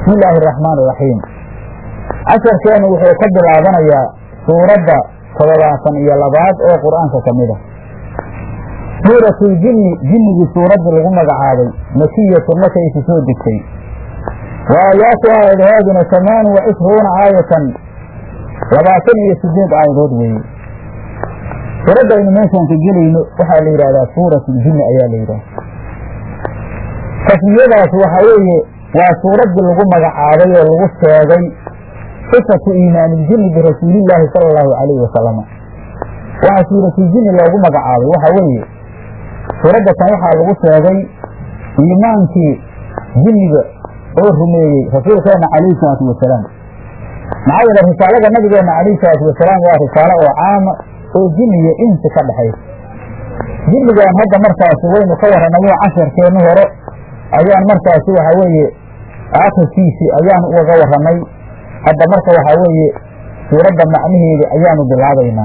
bismi illaahi araxmaan iraxiim casharkeenu wuxuu ka bilaabanayaa suuradda toddobaatan iyo labaad oo qur-aanka ka mid a suuratuljinni jinnigii suuraddii lagu magacaabay makiyatun markaysi soo degtay wa aayaatuha aadahaaduna tamaanu wa cishruuna aayatan labaatan iyo sideed aayadood weeye suuradda aynu meeshaan ka gelayno waxaa la yidhahdaa suuratuljinni ayaa la yidhahda tasmiyadaas waxaa weeye waa suuraddii lagu magacaabay oo lagu sheegay sifatu iimaaniljinni birasuulillaahi sala allahu calayhi wasalama waxaa suuratuljinni loogu magacaabay waxaa weeye suuradda tan waxaa lagu sheegay iimaankii jinniga oo rumeeyey rasuulkeenna calayhi salaatu wasalaam maxaa yeele risaalada nabigeenna calayhi salaatu wasalaam waa risaalo oo caama oo jinni iyo insi ka dhexaysa jinnigan hadda markaasi waynu ka warranayo casharkeenni hore ayaan markaasi waxaa weeye aakhirkiisii ayaan ugaga warramay hadda marka waxaa weeye suuradda macnaheeda ayaanu bilaabaynaa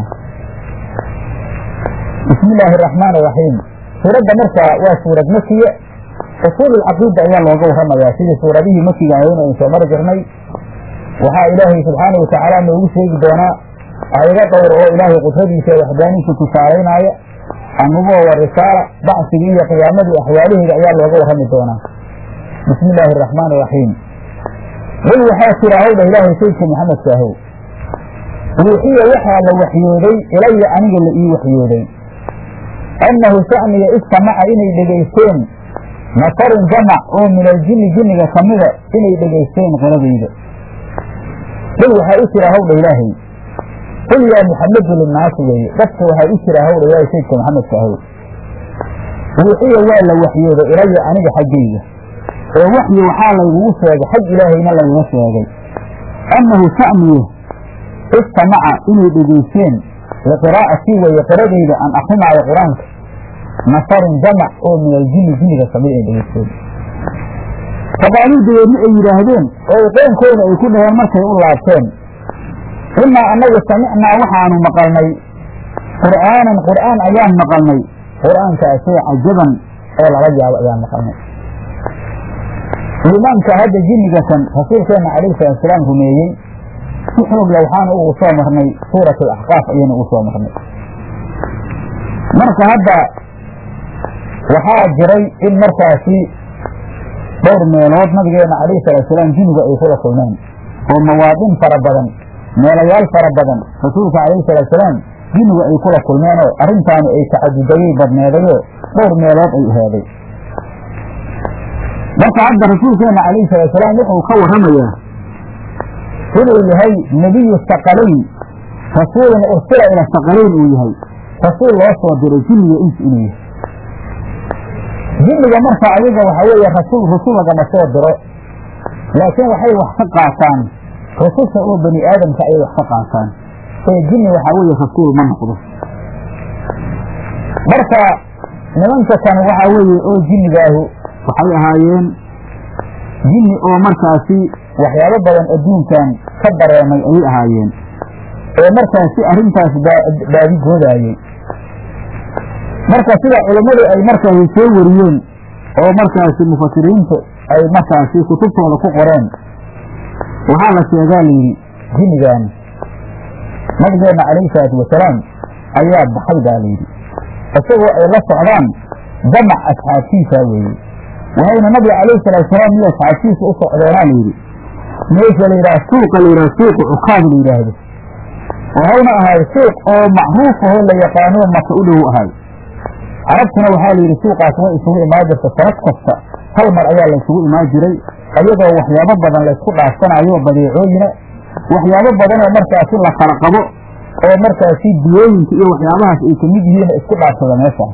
bismi illaahi araxmaan iraxiim suuradda markaa waa suurad makiya usuululcaqiida ayaa looga warramayaa sidii suuradihii makiga ahayna aynu soo mari jirnay waxaa ilaahay subxaana wa tacaala noogu sheegi doonaa aayado dhowr oo ilaahay qudradiisa ee waxdaaniisa tusaalaynaya annubuwa wa risaala bacsigii iyo qiyaamadii axwaalaheeda ayaa looga warrami doonaa bismi illaahi araxmaan iraxiim qul waxaa tira howdha ilaahay saydka maxamedka ahow ruuxiya waxaa la waxyooday ilaya aniga la ii waxyooday annahu sha'niya istamaca inay dhegaysteen nafarun jamac oo min aljinni jinniga ka mida inay dhegaysteen qoladayda qul waxaa u jira howdha ilaahay qul yaa muxamedu linnaasi weeye dadka waxaa u jira howdha ilaahay saydka maxamedka ahow ruuxiya waa la waxyooday ilaya aniga xaggayga oo waxyi waxaa laygugu sheegay xag ilaahayna layga sheegay annahu sha'niye istamaca inay dhegaysteen liqiraa'atii weeye qiradayda aan akrinaayo qur-aanka nafarun jamac oo min aljinni jinniga kamid ay dhegaysteen faqaaluu dabeedna ay yidhaahdeen oo qoonkooda ay ku dhaheen markay u laabteen innaa annagu samicnaa waxaanu maqalnay qur'aanan qur'aan ayaan maqalnay qur'aankaasoo cajaban oo lala yaabo ayaan maqalnay iimaanka hadda jinniga kan rasuulkeenna calayhi salaatusalaam rumeeyey si xoogla waxaanu ugu soo marnay suurat alaxqaaf ayaynu ugu soo marnay marka hadda waxaa jiray in markaasi dhowr meelood nabigeenna calayhi salaatusalaam jinniga ay kula kulmeen oo mawaadin fara badan meelayaal fara badan rasuulka calayhi salaatusalaam jinniga ay kula kulmeenoo arrintaanu ay tacadudayay badneedayoo dhowr meelood ay heeday marka hadda rasuulkeenna calayhi salaatusalaam wuxuu ka warramayaa inuu yahay nebiyu saqalayn rasuulun ursila ila saqalayn uu yahay rasuul loo soo diray jinniga ins inuu yahay jinniga marka ayaga waxaa weeye rasuul rusul lagama soo diro laakiin waxay wax ka qaataan rususha oo bani aadamka ayay wax ka qaataan ee jinni waxaa weeye rasuul ma noqdo marka nimanka kan waxaa weeye oo jinnigaahu waxay ahaayeen jinni oo markaasi waxyaabo badan adduunkan ka dareemay ayay ahaayeen oo markaasi arrintaas baadigoodaayey marka sida culammadu ay markaasi soo wariyeen oo markaasi mufasiriintu ay markaasi kutubtooda ku qoreen waxaa la sheegaa layidhi jinnigan nabigeenna calayhi salaatu wasalaam ayaa baxay baa layidhi isagoo ay la socdaan jamac asxaabtiisa weeye waxayna nabiga calayhi salaatusalaam iyo asxaabtiisa u socdeenaa layidhi meesha la yidhaha suuqa la yidhaha suuqa cukaad la yidhaahdo waxayna ahay suuq oo macruuf ahoo la yaqaano maka u dhow ahay carabtuna waxaa la yidhi suuqaas way isugu imaan jirta sanad kasta hal mar ayaa la isugu imaan jiray ayadoo waxyaabo badan laysku dhaafsanayo badeecooyina waxyaabo badanoo markaasi la kala qabo oo markaasi diyooyinka iyo waxyaabahaas ay kamid yihiin isku dhaafsada meeshaas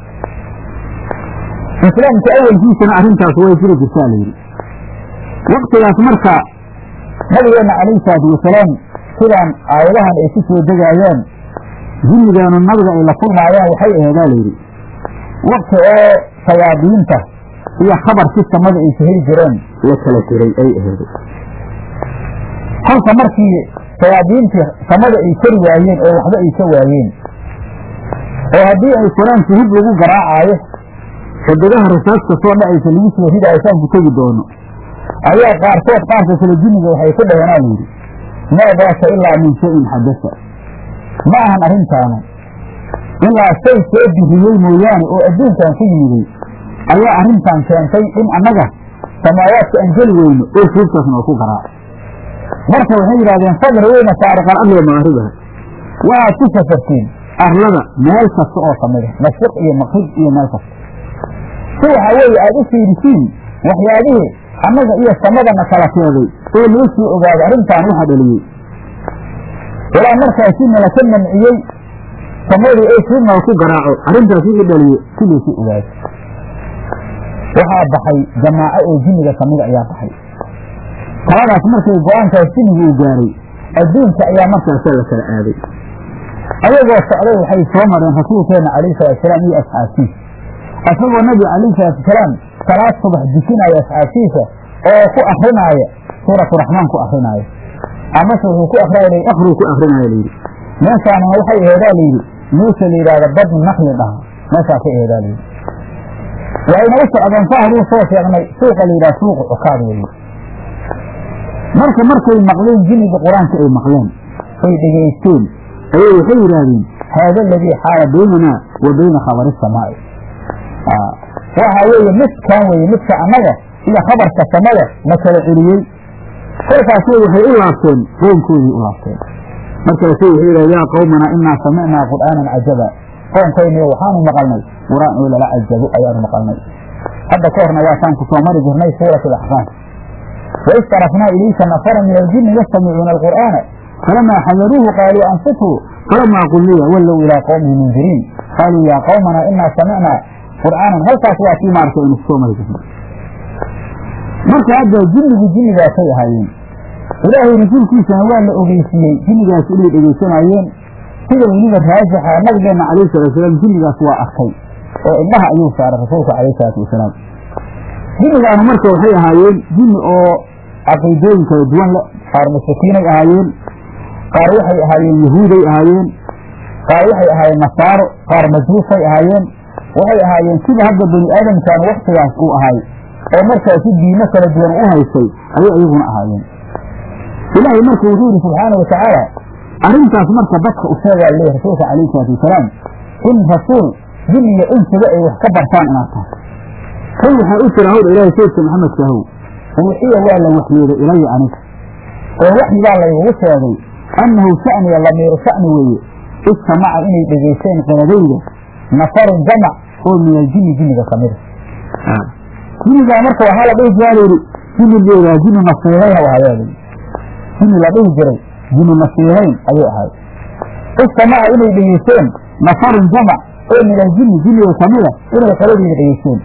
islaamka awalkiisana arrintaas way jiri jirtaa layidhi waktigaas marka nabigeenna calayhi salaatu wasalaam sidaan aayadahan ay ku soo degaayeen jinnigaanu nabiga ay la kulmaayaan waxay aheedaa layidhi wakti oo shayaadiinta iyo khabarkii samada ay ka heli jireen la kala jiray ay aheeday kolka markii shayaadiintii samada ay kari waayeen oo waxba ay ka waayeen oo haddii ay qur-aanka hub lagu garaacaayo xidigaha rasaasta soo dhacaysa lagu soo ridaayo saan ku tegi doono ayaa qaarkood qaarka kale jinniga waxay ku dhaheenaa layidhi maa daaka ilaa min shayin xadasa ma ahan arrintaanu ilaa shay soo diriyey mooyaane oo adduunkan ku yimiday ayaa arrintan keentay in annaga samaawaadka aan geli weyno oo fuugtaas noo ku garaaco marka waxay yidhahdeen fadri weyna saariqal arliga maaribaha waxaad ku safartiin arlada meel kasta oo ka mida mashriq iyo maqrib iyo meel kasta si waxaa weeye aada u fiirisiin waxyaabihii annaga iyo samadana kala keeday oo loo sii ogaado arrintaan waxa dhaliyey ilaa markaasi nala ka manciyey samadii ay siidnala ku garaaco arrintaasi i dhaliye si loosii ogaado waxaa baxay jamaaco oo jinniga kamida ayaa baxay taladaas markay go-aankaas jinniga uu gaaray adduunka ayaa markaasa la kala aaday ayagoo socday waxay soo mareen rasuulkeena calayhi salaatusalaam iyo asxaabtiisa isagoo nabiga calayhi salaatusalaam salaad subax dukinaya asxaabtiisa oo ku akrinaaya suuratu raxmaan ku akrinaaya amase wuxuu ku akrinaya akruu ku akrinaya layidhi meeshaanina waxay aheedaa layidhi meesha la yidhahda badni nakli dhaha meeshaa ka aheedaa layidhi waxayna u socdeen saa haduu soo sheegnay suuqa la yidhaha suuqa cukaad weeye marka markay maqleen jinniga qur-aanka ay maqleen ay dhegaysteen ayay waxay yidhaahdeen haada aladii xaala baynanaa wa bayna khabari samaa'i waxa weeye midkaan weeye midka annaga iyo khabarka samada na kala celiyey kolkaasay waxay u laabteen qoonkoodii u laabteen markaasay waxay yidhahdeen yaa qawmanaa inaa samicnaa qur'aanan cajaba qoonkayniyo waxaanu maqalnay qur-aan oo lala cajabo ayaanu maqalnay hadda ka horna waasaan ku soo mari jirnay suurat alaxqaaf waid sarafnaa ilayka nafara min aljinni yastamicuuna alqur'aana falamaa xadaruuhu qaaluu ansituu falamaa qulliya wallow ilaa qowmihi mundiriin qaaluu yaa qawmanaa inaa samicnaa qur'aanan halkaas waa kii maarta aynu kusoo mari jirnay marka hadda jinnigu jinnigaasay ahaayeen ilaahay rasuulkiisana waa la ogeysiiyey jinnigaas inay dhegaysanaayeen sida weliba raajixa nabigeenna calayhi salaatusalaam jinnigaas waa arkay oo indhaha ayuu saaray rasuulka calayhi salaatu wasalaam jinnigaanu marka waxay ahaayeen jinni oo caqiidooyin kala duwan le qaar mushrikiinay ahaayeen qaar waxay ahaayeen yahuuday ahaayeen qaar waxay ahaayeen nasaaro qaar majuusay ahaayeen waxay ahaayeen sida hadda bani aadamkan waktigaas uu ahay oo markaasi diimo kala duwan u haystay ayay iyaguna ahaayeen ilaahay marka wuxuu yidhi subxaana wa tacaala arrintaas marka dadka u sheegaa leeyahy rasuulka calayhi salaatu wasalaam in rasuul jin iyo insiba ay wax ka bartaan inaad tahay kan waxaa u jira hawdha ilaahay saydka maxamedka ahow ruuxiya waa la waxyooday ilaya aniga oo waxyigaa laygugu sheegay annahu sha'niya lamiiru sha'ni weeye istamaca inay dhegaysteen qeladayda nafarun jamac oo min aljinni jinniga ka mida jinnigaa marka waxaa la dhihi jiraa layidhi jinni leedaha jinni nasiibayna wahayaa layidhi jinni la dhihi jiray jinni nasiibayn ayuu ahay istamaca inay dhegaysteen nafarun jamac oo min aljinni jinniga kamida inay qoladiina dhegaysteen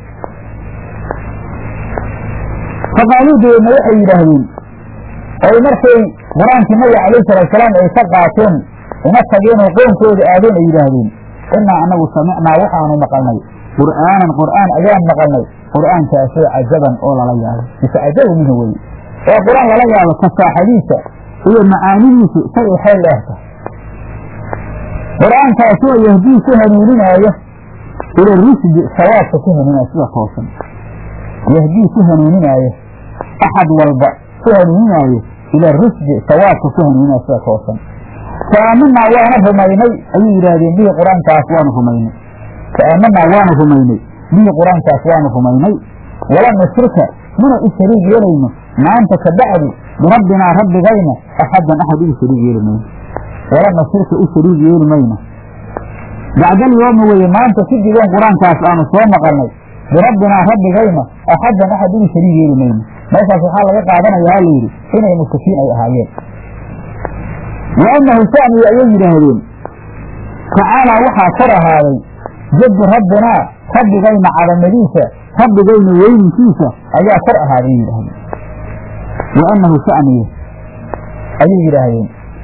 faqaaluu dabeedna waxay yidhaahdeen oy markay qur-aankii nabiga calayhi salaatusalaam ay ka qaateen una tageen oo qoonkooda aadeen ay yidhaahdeen inaa anagu samicnaa waxaanu maqalnay qur'aanan qur'aan ayaan maqalnay qur'aankaasoo cajaban oo lala yaabo mise cajabu minhu weye oo qur-aan lala yaabo kasaaxadiisa iyo macaanidiisu say waxay leehta qur'aankaasoo yahdii ku hanuuninaayo ila rusdi sawaabka ku hanuuninaayo sida toosan yahdii ku hanuuninaayo axad walba ku hanuuninaayo ila rusdi sawaabka ku hanuuninaayo sida toosan faamanaa waana rumaynay ayay yidhaahdeen bihi qur-aankaas waanu rumaynay faamanaa waanu rumaynay bihi qur-aankaas waanu rumaynay walam nushrika mana u shariig yeelayno maanta ka bacdi birabbinaa rabbigayna axadan axad ugu shariig yeeli mayno walam nushrika u shariig yeeli mayno bacdal yooma weye maanta sidigoon qur-aankaas aanu soo maqalnay birabbinaa rabbigayna axadan axad ugu shariig yeeli mayno meeshaas waxaa laga qaadanayaa layidhi inay mushrikiin ay ahaayeen wa annahu sha'niga ayay yidhaahdeen tacaalaa waxaa kor ahaaday jaddu rabbinaa rabbigayna cadamadiisa rabbigayna weyninkiisa ayaa kor ahaaday yidhaahdeen wa annahu sha'niga ayay yidhaahdeen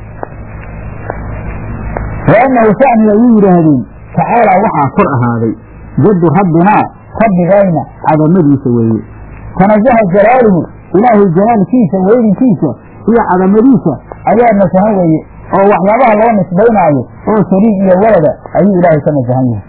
wa annahu sha'niga ayay yidhaahdeen tacaalaa waxaa kor ahaaday jaddu rabbinaa rabbigayna cadamadiisa weeye tanazaha jalaaluhu ilaahay jalaalkiisa weyninkiisa iyo cadamadiisa ayaa nasahan weeye oo waxyaabaha loo nisbaynaayo oo shariig iyo walada ayuu ilaahay ka nasahan yahay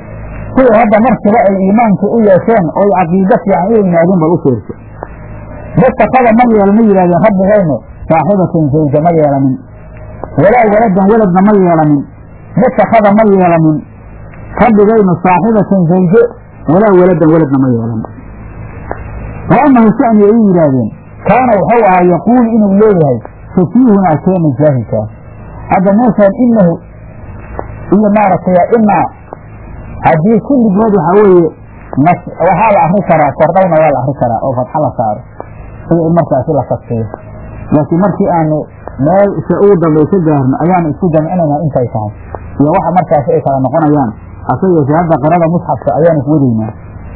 sida hadda markiba ay iimaanka u yeesheen oo ay caqiido fiican u yimaadeen bal u fiirso matakada ma yeela ma yidhahdeen rabbigaynu saaxibatan zawja ma yeelanin walaa waladan waladna ma yeelanin matakada ma yeelanin rabbigaynu saaxibatan zawje walaa waladan waladna ma yeelanin waanahu shani ay yidhaahdeen kaana wuxuu ahaa yaquulu inuu leeyahay safiihunaa keena jaahilkaa hadda meeshaan inahu iyo maaragtay inaa haddii kulligood waxaa weeye waxaa la akri karaa kordhowna waa la akri karaa oo fadxa la saaro sida in markaasi la kaskeeyo laakiin markii aanu meel se ugu dambaysa gaarno ayaanu isku jamcinaynaa intay tahay iyo waxa markaasi ay kala noqonayaan hase yeeshee hadda qirada musxafka ayaanu kuwadaynaa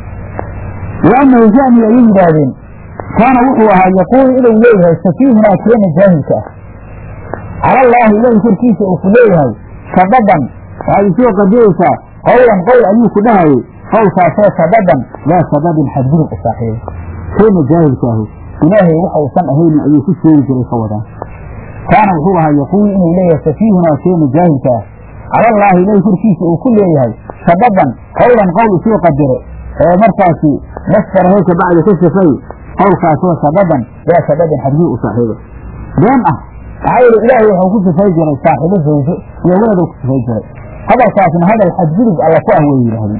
waanahu shani ayay yidhaahdeen kaana wuxuu ahaa yaquulu inuu leeyahay safiihunaa keena jaahilka ah cala allaahi ilaahi korkiisa uu ku leeyahay sababan waxaad isoo qadiraysaa qowlan qowl ayuu ku dhahayay qowlkaasoo sababan laa sababin xadgudub u saaxiiba keena jaahilkaahu ilaahay waxa uusan ahaynin ayuu ku sheegi jiray ka wadaan kaana wuxuu ahaa yaquulu inuu leeyahay safiihunaa keena jaahilka ah cala allaahi ilaahi korkiisa uu ku leeyahay sababan qowlan qowl isoo qadiro ee markaasi masdar heesa bacda ka sifay qowlkaasoo sababan laa sababin xadgudub u saaxiiba been ah maxaa yeele ilaahay wuxuu ku sifay jiray saaxiibo zawjo iyo weladuu ku sifay jiray hadalkaasna hadal xadgudub alla ku ah way yidhaahdeen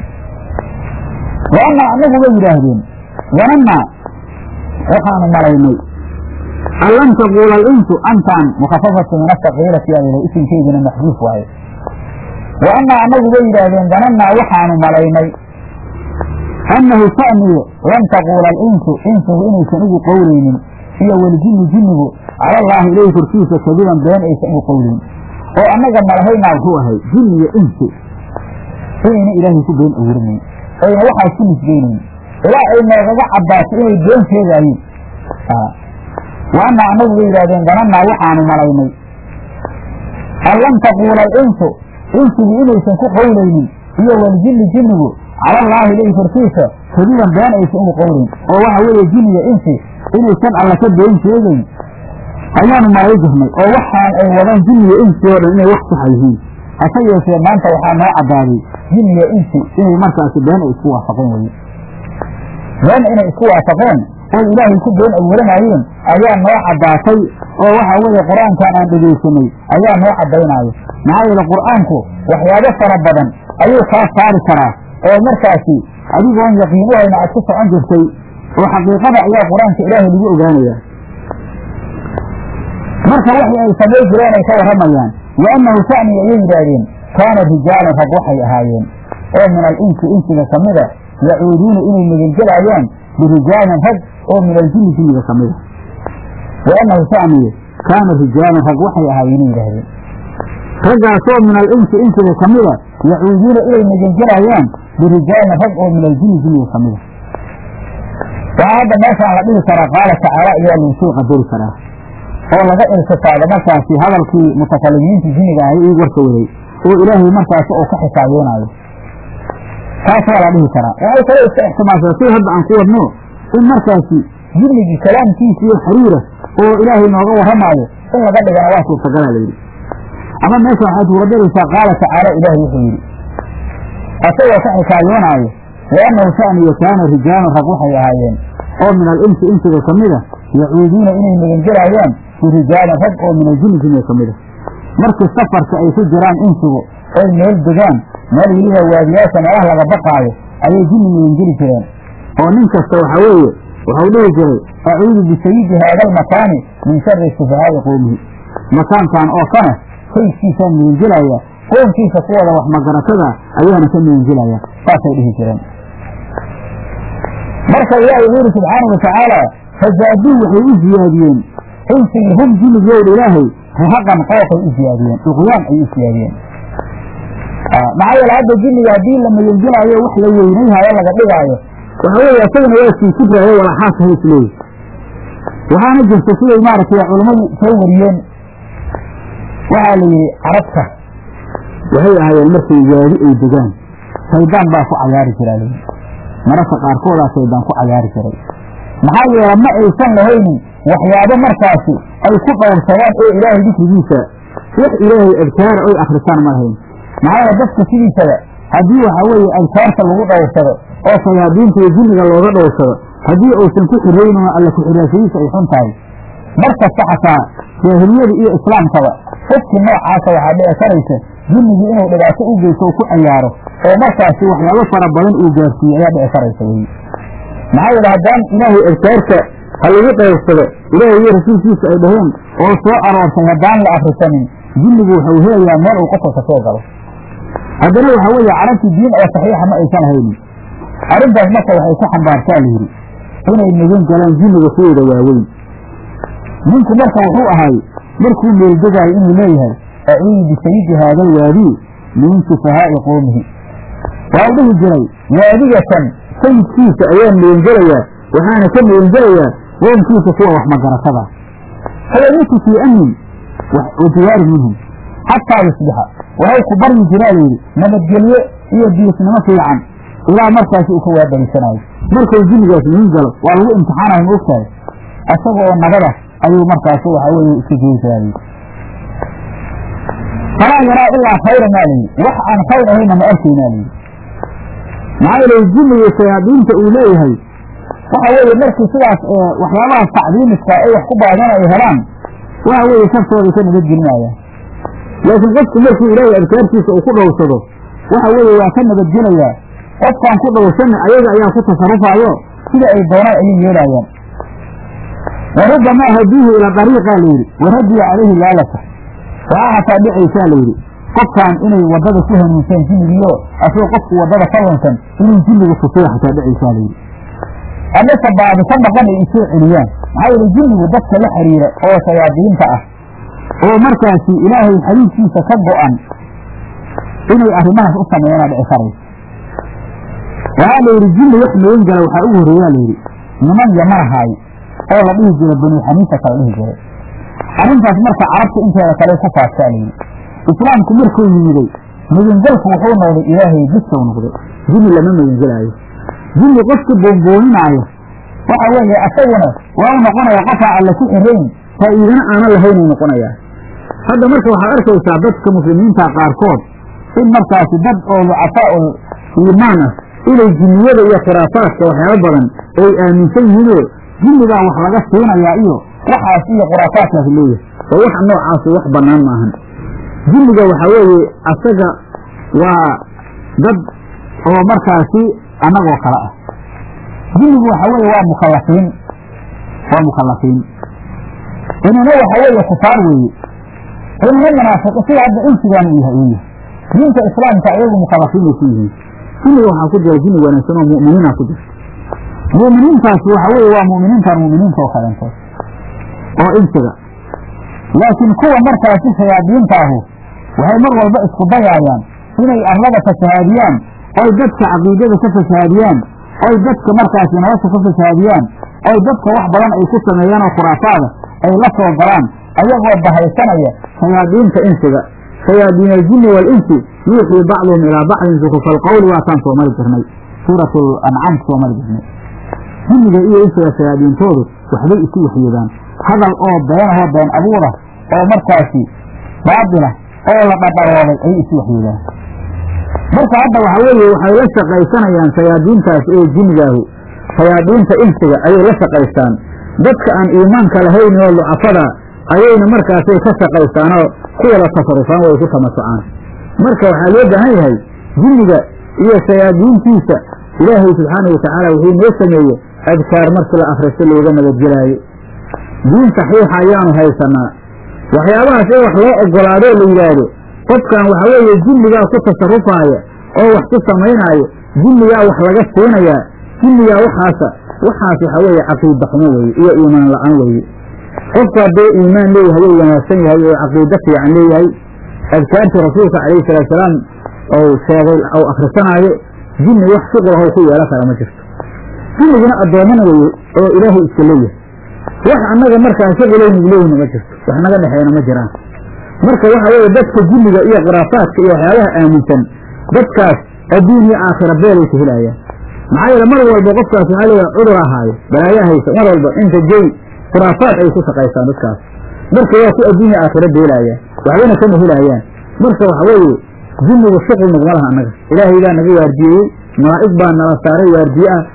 wa anaa anagu way yidhaahdeen wanannaa waxaanu malaynay an lam taquula alinsu antaan mukhafafatu min asaqiilati yaa yidhah isimkeydina maxduuf waaye wa anaa anagu way yidhaahdeen danannaa waxaanu malaynay annahu sha'nigu lam taquula alinsu insigu inaysan ugu qowlaynin iyo waljinni jinnigu cala allaahi ilayhi korkiisa kadiban been aysan ugu qowlayn oo annaga malahaynaa wuxuu ahay jin iyo insi inayna ilaahay ku been abuuranayn ayna waxaas ku nisbaynayn ilaa ay noogaga caddaato inay been sheegaayeen wa annaa annagu way yidhahdeen danannaa waxaanu malaynay an lam taquula alinsu insigu inaysan ku qowlaynin iyo waljinni jinnigu cala allaahi ilayhi korkiisa kadiban been aysan ugu qowlayn oo waxa weeye jin iyo insi inaysan alla ka been sheegayn ayaanu malay jirnay oo waxaan ay wadaan jin iyo insi oo dhan inay wax saxa yihiin hase yeeshee maanta waxaa noo caddaaday jin iyo insi inay markaasi been ay isku waafaqeen weye been inay isku waafaqeen oy ilaahay ku been abuuranayeen ayaa noo caddaatay oo waxa weeye qur-aankan aan dhegaysanay ayaa noo caddaynaayo maxaa yeele qur-aanku waxyaabo fara badan ayuu kaa saari karaa oo markaasi adigoon yaqiin u hayna aad ku socon jirtay oo xaqiiqada ayaa qur-aanka ilaahay lagu ogaanayaa marka waxii ay samay jireen ay ka warramayaan liannahu sha'ni ayay yidhaahdeen kaana rijaalan rag waxay ahaayeen oo min alinsi insiga ka mida yacuuduuna inay magangelayaan birijaalin rag oo min aljinni jinniga ka mida liannahu sha'niye kaana rijaalan rag waxay ahaayeen yidhaahdeen raggaasoo min alinsi insiga ka mida yacuuduuna inay magangelayaan birijaalin rag oo min aljinni jinniga ka mida waxaa hadda meeshaan la dhihi karaa qaala tacaala ayaa lagu soo qadari karaa oo laga iltifaado markaasi hadalkii mutakalimiinta jinniga ahay ii warka waday oo ilaahay markaasi uu ka xisaabeynaayo taas waa la dhihi karaa waxay kale iska ixtimaashaa si hadda aan ku wadno in markaasi jinnigii kalaamkiisa iyo xiriira oo ilaahay nooga warramaayo in laga dhigana waa suurtagalaa layidhi ama meesha waxaad ugadaraysaa qaala tacaala ilaahay wuxuu yidhi asagoo ka xikaayoonaayo liannahu sha'niyo kaana rijaalun rag waxay ahaayeen oo min alinsi insiga ka mida yacuuduuna inay magangelayaan birijaalin rag oo min aljinni jinniga ka mida markii safarka ay ku jiraan insigu oy meel degaan meel weliba waadiyaasha meelaha laga baqaayo ayay jinni magangeli jireen oo nin kasta waxa weeye waxau dhihi jiray acuudu bisayidi haada almakaani min shari sufahaa'i qowmihi makaankan oo kana sayidkiisaan magangelaya qoomkiisa kuwada wax magaratada ayaana ka magangelaya saasay dhihi jireen marka ilaahay wuxu yidhi subxaana watacaala fazaaduu waxay u ziyaadiyeen insigii hum jinnigooda ilaahay rahaqan qoofay u ziyaadiyeen duqyaan ay u ziyaadiyeen maxaa yeele hadda jinniga haddii la magangelaayo wax la weynayhayo laga dhigaayo waxa weeye isagana waa sii kufraayo walaxaas ha isleeyi waxaana jirta siday maaragtay culammadu soo wariyeen waxaa la yidhi carabta waxay ahaayeen markay waadi ay degaan shaydaan baa ku cayaari jiraa layidhi mararka qaarkoodaa shaydaan ku cayaari jiray maxaa yeele ma aysan lahaynin waxyaabo markaasi ay ku dhowrsadaan oo ilaahay dikrigiisa wax ilaahay adkaara oy akrisaan ma lahayn maxaa yeele dadku sidiisaba haddii waxa weeye adkaarta lagu dhowrsado oo shayaadiinta iyo jinniga looga dhowrsado haddii uusan ku xiraynin oo alla ku-xiraashadiisa ay xun tahay markasta xataa jaahiliyada iyo islaamkaba qofkii noocaasa waxaa dhici karaysa jinnigii inuu dhibaato u geysto u ku cayaaro oo markaasi waxyaabo fara badan uu gaarsiiye ayaa dhici karaysa wey maxaa yeele haddaan ilaahay adkaarta ha lagu qaybsado ilaahay iyo rasuulkiisa ay dhaheen oo soo aroortay haddaan la akrisanin jinnigu wuxuu helayaa meel uu qofka kasoo galo haddana waxaa weeye carabtii diin oo saxiixa ma aysan haynin arrintaas marka waxay ku xambaartaa la yidhi inay magan galaan jinniga kuwooda waaweyn ninku marka wuxuu ahay markuu meeldegaayo inuu leeyahay acuudu bisayidi haada alwaadi min sufahaa'i qowmihi waa u dhihi jiray waadigatan sayidkiisa ayaan megangelayaa waxaana ka megangelayaa qoomkiisa kuwa wax magaratada fayamutu fii amnin wajiwaari minhum xataa yusbixa waxay ku baryi jiraa layidhi nabadgelyo iyo diisnimo fiican ilaa markaasi uu ka waabarisanaayo markuu jinnigaas magan galo waa lagu imtixaanayo ma ogtahay isaga oo nabada ayuu markaasi waxaa weeye iska geyi jiraa layidhi falaa yaraa ilaa khayra maa layidhi wax aan khayr ahayna ma arkaynaa layidhi maxaa yeele jinniga shayaadiinta uu leeyahay waxa weeye markii sidaas waxyaabahaas tacdiimiska ay wax ku baadan ay helaan waxa weeye shaftooday ka nabadgelinayaan laakiin qofku markuu ilaahay adkaartiisa uu ku dhowrsado waxa weeye waa ka nabadgelayaa qofkaan ku dhowrsanna ayaga ayaa ku tasarufaayo sida ay doonaan ayay yeelaayaan wa rubbamaa hadiihi ilaa dariiqaa layidhi waradiya calayhi laalata waxaa hataa dhicaysaa layidhi qofkaan inay waddada ku hanuunseen jinnigiyo asagoo qofku waddada ka lunsan inuu jinnigu tusiyo xataa dhicaysaa layidhi amase baadi ka maqan ay isoo celiyaan maxaa yeele jinnigu dadka la xiriira oo shayaadiinta ah oo markaasi ilaahay xariirkiisa ka go'an inay arrimahaas u sameeyaanaa dhici karaysa waxaa la yidhi jinni wax magan gala waxaa ugu horreeyaa layidhi niman yamanahaay oo la dhihi jiray banu xaniifata la dhihi jiray arrintaas marka carabta inteeda kale ku faaftaa layidhi islaamku markuu yimiday magangelku wuxuu noqday ilaahay bisow noqday jinni lama magangelaayo jinni qofkii boonbooninaayo waxa weeye asaguna waa u noqonaya qofaa alle ku xirayn faa'iidana aanan lahaynay noqonayaa hadda marka waxaad arkaysaa dadka muslimiinta qaarkood in markaasi dad oo ducafaa'ul iimaan ah inay jinniyada iyo khuraafaadka waxyaaba badan ay aaminsan yihiinoo jinnigaa wax laga siinayaa iyo waxaas iyo khuraafaadkaas leeyahay oo waxa noocaasi wax bannaan maahan jinniga waxaa weeye asaga waa dad oo markaasi annagoo kale ah jinnigu waxa weeye waa mukallafiin waa mukallafiin inina waxa weeye kufaar weeye inina munaafiqi sida hadda insigaan uu yahay uu yahay diinta islaamka ayagu mukallafiin bay ku yihiin jinniga waxaa ku jira jinni wanaagsan oo mu'miniinaa ku jirta mu'miniintaasi waxa weeye waa mu'miniintan mu'miniinta oo kaleentood oo insiga laakiin kuwa markaasi shayaadiinta ahu waxay mar walba isku dayaayaan inay arlada fasahaadiyaan oy dadka caqiidada ka fasahaadiyaan oy dadka markaasi nolosha ka fasahaadiyaan oy dadka wax badan ay ku sameeyaan oo khuraafaada ay la soo galaan ayagoo bahaysanaya shayaadiinta insiga shayaadiin aljinni waalinsi yuuxii bacduhum ilaa bacdin zukufa alqowli waataan soo mari jirnay suuratu ancaam soo mari jirnay jinniga iyo insiga shayaadiintoodu waxbay isu waxyeedaan hadal oo beenahoo been abuura oo markaasi baatila oo la dhadharooday ayay isu waxyeedaan marka hadda waxa weeye waxay la shaqaysanayaan shayaadiintaas ee jinnigaahu shayaadiinta insiga ayay la shaqaystaan dadka aan iimaanka lahayn oo lucafada ayayna markaasay ka shaqaystaanoo kuwada tasarufaan way ku tamasocaan marka waxaa loo baahan yahay jinniga iyo shayaadiintiisa ilaahay subxaanahu watacaala wuxuu noo sameeye adkaar markii la akhristo looga nabadgelaayo diin saxiixa ayaanu haysanaa waxyaabahaas in wax loo ogolaadoo la yidhaahdo qofkan waxa weeye jinnigaa ku tasarufaaya oo wax ku samaynaaya jinnigaa wax laga siinayaa jinnigaa waxaasa waxaas waxa weeye caqiida xumo weeye iyo iimaan la-aan weeye qofku hadduu iimaan leeyahay ou wanaagsan yahay oo caqiido fiican leeyahay adkaartii rasuulka calayhi salaatusalaam ou sheegay ou akhrisanaayo jinni wax shuqulahow ku yeelan kara ma jirto jinniguna addoommana weye oo ilaahay iska leeyahay wax annaga markaa shuqulaynig leeyna ma jirto wax naga dhexeeyna ma jiraan marka waxa weeye dadka jinniga iyo khuraafaadka iyo waxyaabaha aaminsan dadkaas adduun iyo aakhira beelaysa helaayaan maxaa yeele mar walba qofkaas waxaa leeyahay cudur ahaayo balaayaa haysa mar walba inta jey khuraafaad ay ku shaqaystaan dadkaas marka waa ku adduunya aakhira beelaayaan waxbana kama helaayaan marka waxa weeye jinnigu shuqul naguma laha annaga ilaahay baa naga waardiyeeyey malaa'ig baa nala saaray waardiye ah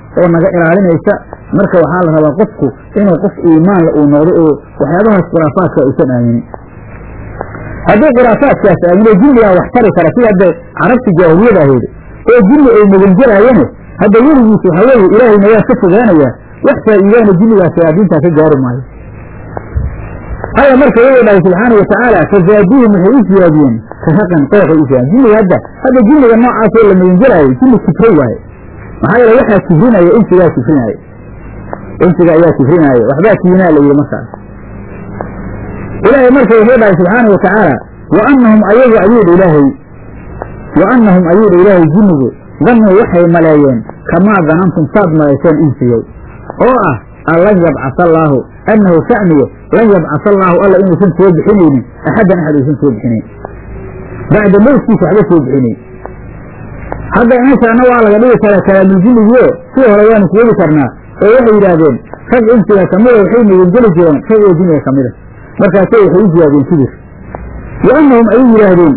oo naga ilaalinaysa marka waxaa la rabaa qofku inuu qof iimaanla uu noqdo oo waxyaabahaas khuraafaadka uusan aaminin haddii khuraafaadkaas aamino jinnigaa wax tari kara sida hadda carabta jaahiliyada aheed oo jinni ay magangelaayane hadda weligiis waxa weeye ilaahayna waa ka fogaanayaa wax faa'iidaana jinnigaas shayaadiintaa ka gaari maayo alla marka wuxuu dhahay subxaana watacaala fazaaduuhum waxay u siyaadiyeen rahaqan qooxay u siyaadiyeen jinniga hadda hadda jinniga noocaasoo la magangelaayo jinni kifro waaye maxaa yeele waxaa kifrinaya insigaa kifrinaayo insiga ayaa kifrinaayo waxbaa kiinaa la yidhi markaas ilaahay marka wuxuu dhahay subxaana watacaala wa anahum ayagu ayuudha ilaahay wa anahum ayuudha ilaahay jinnigu danuu waxay maleeyeen kamaa danantum saad maleyseen insiyow oo ah an lan yabcasa allaahu annahu sha'niye lan yabcasa allaahu alla inuusan soo bixinaynin axaddan axad uusan soo bixinayn bacda mowtkiisa waxba soo bixinayn hadda meeshaana waa laga dhigi karaa kalaamuljinnigio sii hore waanu kuwadi karnaa oo waxay yidhaahdeen rag insiga kamida waxay magangeli jireen rag oo jinniga kamida markaasay waxay u siyaadeen kibir wa annahum ayay yidhaahdeen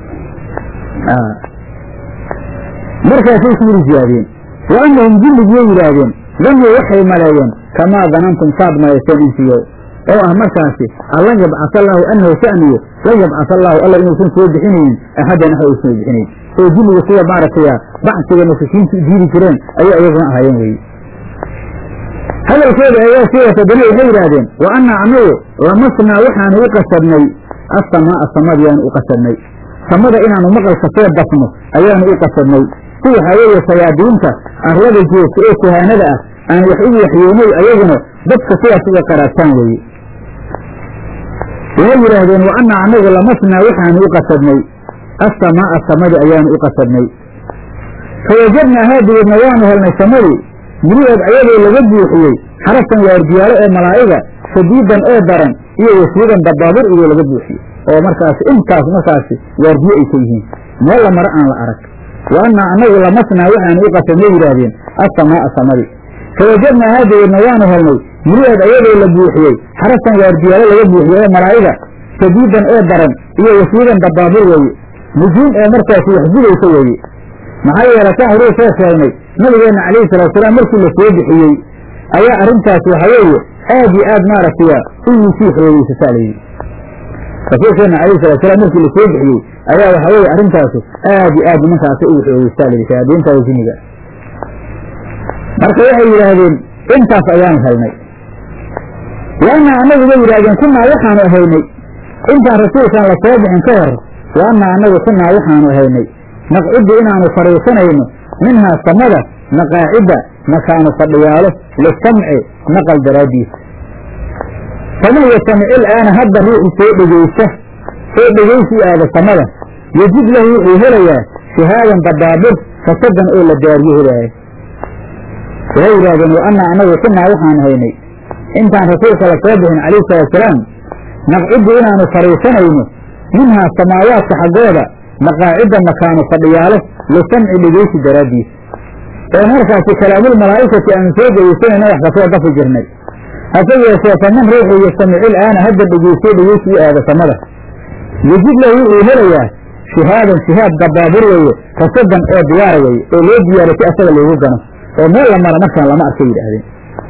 markaasay kibir siyaadeen wa annahum jinnigiyay yidhaahdeen danuu waxay maleeyeen kamaa danantum saad maleyseen insiyo oo ah markaasi allan yabcasa allaahu annahu sha'niyo lan yabcasa allaahu alla inuusan soo bixinaynin axaddan axad uusan soo bixinayn oo jinniga sida maaragtaya bacsiga mushrikiinta u diidi jireen ayay ayaguna ahaayeen weye hadalkooda ayaa sii wata dana waxay yidhaahdeen wa annaa annagu lamasnaa waxaanu u qasadnay assamaa'a samadiyaanu u qasadnay samada inaanu maqalka soo dafno ayaanu u qasadnay si waxaa weeye sayaadiinta arlada joogta ee kuhaanada ah aan wax ugu waxyoonay ayaguna dadka sidaas uga qaraabtaan weeye waxay yidhaahdeen wa annaa annagu lamasnaa waxaanu u qasadnay assamaa'a samadi ayaanu u qasadnay fawajadnaa haadigeedna waanu helnay samadii miriheed ayadoo laga buuxiyey xaraftan waardiyaalo ee malaa'iga shadiidan oo daran iyo wasiidan dabaabur iyoo laga buuxiyey oo markaasi intaas markaasi waardiyo ay ka yihiin meel la maro aan la arag wa annaa annagu lamasnaa waxaanu u qasadnay yidhaahdeen assamaa'a samadii fawajadnaa haadigeedna waanu helnay miriheed ayadoo la buuxiyey xaraftan waardiyaalo laga buuxiyey ee malaa'iga shadiidan oo daran iyo wasiidan dabaabur weeye nujuum ee markaasi waxgudaysa weeye maxaa yeele taan horuu soo sheegnay nabigeenna calayhi salaatusalaam markii la soo bixiyey ayaa arrintaas waxa weeye aad iyo aad maaragtaya ugu sii xoogeysataa layidhi rasuulkeenna calayhi salatusalaam markii la soo bixiyey ayaa waxa weeye arrintaasu aad iyo aad nimankaasi ugu xoogeysataa layidhi shayaadiinta jinniga marka waxay yidhaahdeen intaas ayaanu helnay waana annagu bay yidhahdeen kunaa waxaanu ahaynay intaan rasuulkaan la soo bixin ka hor waana annagu kunaa waxaanu ahaynay naqciddu inaanu fadhiisanayno minhaa samada maqaacidda makaanu fadhiyaalo lisamci naqal daraaddiisa faman yastamicil aana hadda ruuxu soo dhegaysta soo dhegaysi aada samada yejid lahu wuxuu helayaa shihaadan dabaabur fasadan oo la daariyo helaayo waxay yidhahdeen wa annaa annagu kunaa waxaanu haynay intaan rasuulka la soo bixin calayhi salaatusalaam naqciddu inaanu fadhiisanayno minhaa samaawaadka xaggooda maqaacidda makaanu fadhiyaalo lisamci dhegeysi daraaddiisa oo markaasi kalaamul malaa'ikati aanu soo dhegeysanayna wax kasoo dafi jirnay hase yeeshee faman ruuxuu yastamicil aana hadda dhegeysto dhegeysi u aada samada yejid lahu wuxuu helayaa shihaadan shihaad dabaabur weeye rasadan oo diyaara weeye oo loo diyaaro si asaga loogu gano oo meel la mara markaan lama arkay yidhaahdeen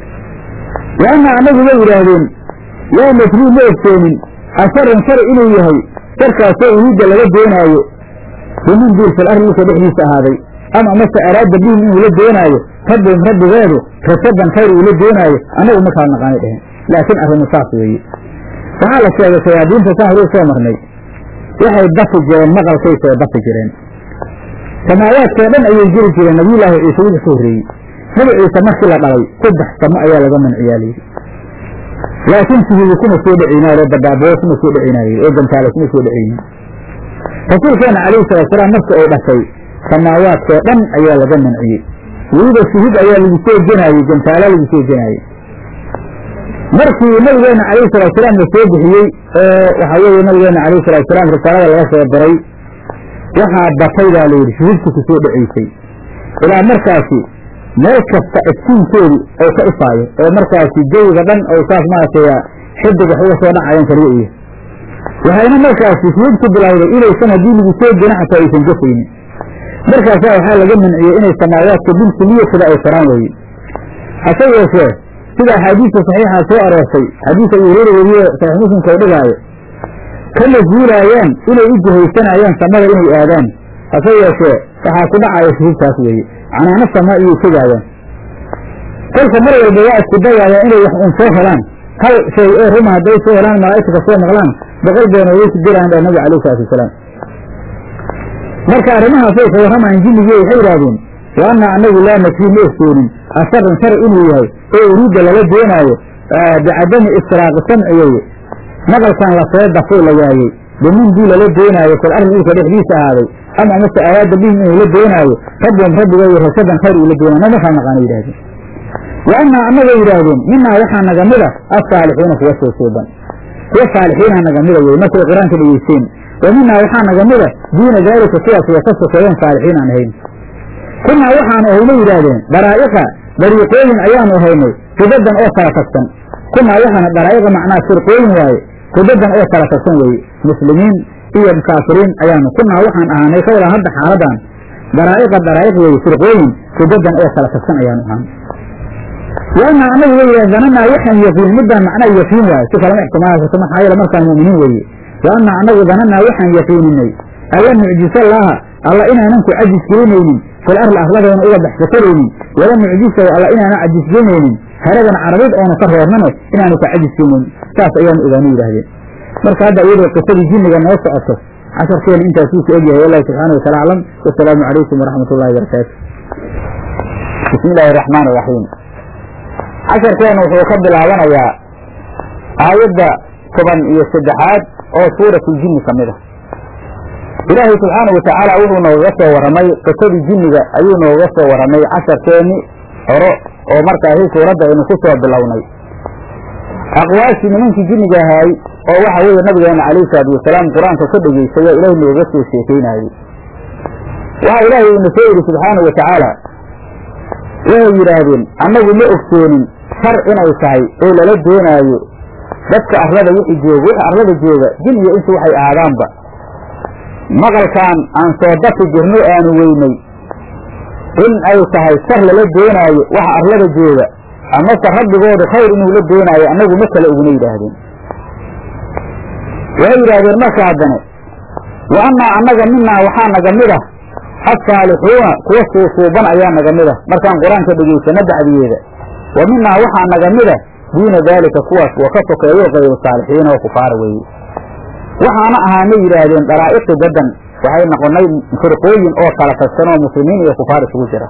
waana annagu way yidhaahdeen laa nadrii ma ogtoonin asharan shar inuu yahay sharkaasoo uriidda laga doonaayo bimin duul fil ardi dhulka dhexdiisa ahaaday ama mase araada bihim inuu la doonaayo rabbihim rabbigeedu rasadan khayr uu la doonaayo annagu ma kala naqaanay dheheen laakiin arrimu saas weeye waxaa la sheegay shayaadiinta saan horuu soo marnay waxay dafi jireen maqalkay soo dafi jireen samaawaadkoo dhan ayay jiri jireen nabiyullaahi ciise wixii ka horreeyey nabi ciise markii la dhalay saddex samo ayaa laga manciyaa layidhi laakiin sihiidi kuma soo dheceynaayoo dabaaboo kuma soo dheceynaayey oo gantaale kuma soo dheceynin rasuulkeena calayhi salaatusalaam marka uu dhashay samaawaadkoo dhan ayaa laga manciyey weliba shuhud ayaa lagu soo genaayey gantaala lagu soo genaayey markii nabigeena calayhi salaatusalaam la soo bixiyey oo waxaa weeye nabigeena calayhi salaatusalaam risaalada laga soo diray waxaa batay baa layidhi shuhudka ku soo dhaceysay ilaa markaasi meel kasta iftiinkeedu ou ka ifaayo oo markaasi jawiga dhan ou saas maaragtay xidig wax uga soo dhacayan kaliya iyo waxayna markaasi shuhudku bilowday inaysan haddii lagu soo gena xataa aysan gafaynin markaasaa waxaa laga manciyey inay samaawaadka bilkuliyasada ay koraan weye hase yeeshee sida axaadiista saxiixa soo aroortay xadiis abu hureyra weriye saxiix muslimka u dhigaayo kama zuulaayaan inay u jihaysanayaan samada inay aadaan hase yeeshee waxaa ku dhacaya shuhubtaas weeye canaano sama iyay tegaayaan kolka mar walba waa isku dayaayaan inay wax un soo helaan hal shay oo ruma hadday soo helaan malaa'igta kasoo maqlaan boqol beena way ku diraan dha nabi alayh salaatu wasalaam marka arrimahaasay ka warramayaan jinnigii waxay yidhaahdeen wa anna anagu laa nakfii ma ogsoonin asharan shar inuu yahay oo uriidda lala doonaayo bicadami istiraaqi samci weeye maqalkan lasoo dafay la waayey bimindii lala doonaayo kol arrin dhulka dhexdiisa ahaaday ama amase awaada bihim inuu la doonaayo rabbum rabbigoy rasadan khayr uu la doonaayo namakaa naqaana yidhahdeen wa annaa annagay yidhaahdeen minaa waxaa naga mida assaalixiina kuwa soo suuban kuwa saalixiina naga mida wey markay qur-aanka dhegeysteen wa minaa waxaa naga mida duuna daalika kuwaas wa ka sokeeyeen saalixiin aan ahayn kunaa waxaanu ahayna yidhaahdeen daraa'iqa dariiqooyin ayaanu ahaynay kudadan oo kala tagsan kunaa waxaana daraa'iqa macnaa firqooyin waaye kudadan oo kala tagsan weeye muslimiin iyo kaafiriin ayaanu kunaa waxaan ahaanay ka wadan hadda xaaladan daraa'iqa daraa'iq weeye firqooyin kudadan oo kala tagsan ayaanu ahaan waana anagu way yidhahdeen dananaa waxaan yaqiin midaan macnaa yaqiin waaye si kalama ixtimaali karto maxaa yeele markaan mu'miniin weeye waana anagu dananaa waxaan yaqiininay alla mucjisallaaha alla inaanan ku cajis gelinaynin fil arli arladeena uga baxsakaraynin wala mucjisahu alla inaanan cajis gelinaynin haradan carabid oona ka roornane inaanu ka cajis gelinaynin saas ayaanu ogaanu yidhahdeen marka hadda iyadoo qisadii jinniga noo socoto casharkeena intaasuu ku egyahay wallahi subxaana watala aclam wasalaamu calaykum waraxmat ullahi barakaatu bismi illaahi araxmaan iraxiim casharkeenu wuxuu ka bilaabanayaa aayadda toban iyo saddexaad oo suuratuljinni ka mid a ilaahay subxaana watacaala wuxuu noogaga soo warramay qisadii jinniga ayuu noogaga soo warramay casharkeenni horo oo markaasi suuradda aynu ku soo bilownay aqwaashii nimankii jinniga ahaay oo waxa weeye nabigeena calayhi salaatu wasalaam qur-aanka ka dhegaystay oo ilaahay nooga soo sheekeynaayey waxa ilaahay uuna soo yidhi subxaana wa tacaala waxay yidhaahdeen annagu ma ogsoonin shar inay tahay oo lala doonaayo dadka arlada wixii jooga wixii arlada jooga jin iyo intu waxay aadaanba maqalkaan aan soo dafi jirno aanu weynay in ay tahay shar lala doonaayo waxa arlada jooga amase rabbigoodu khayr inuu la doonaayo annagu ma kale uguna yidhaahdeen waxay yidhaahdeen marka haddane wa annaa annaga minaa waxaa naga mid ah assaalixuuna kuwa suusuuban ayaa naga mid ah markaan qur-aanka dhegaysano bacdiyeeda wa minaa waxaa naga mid ah duuna daalika kuwaas wa ka sokeeyo kayru saalixiina oo kufaara weeye waxaana ahaana yidhaahdeen daraa'iqi dadan waxay noqonay firqooyin oo kala tagsan oo muslimiin iyo kufaar isugu jira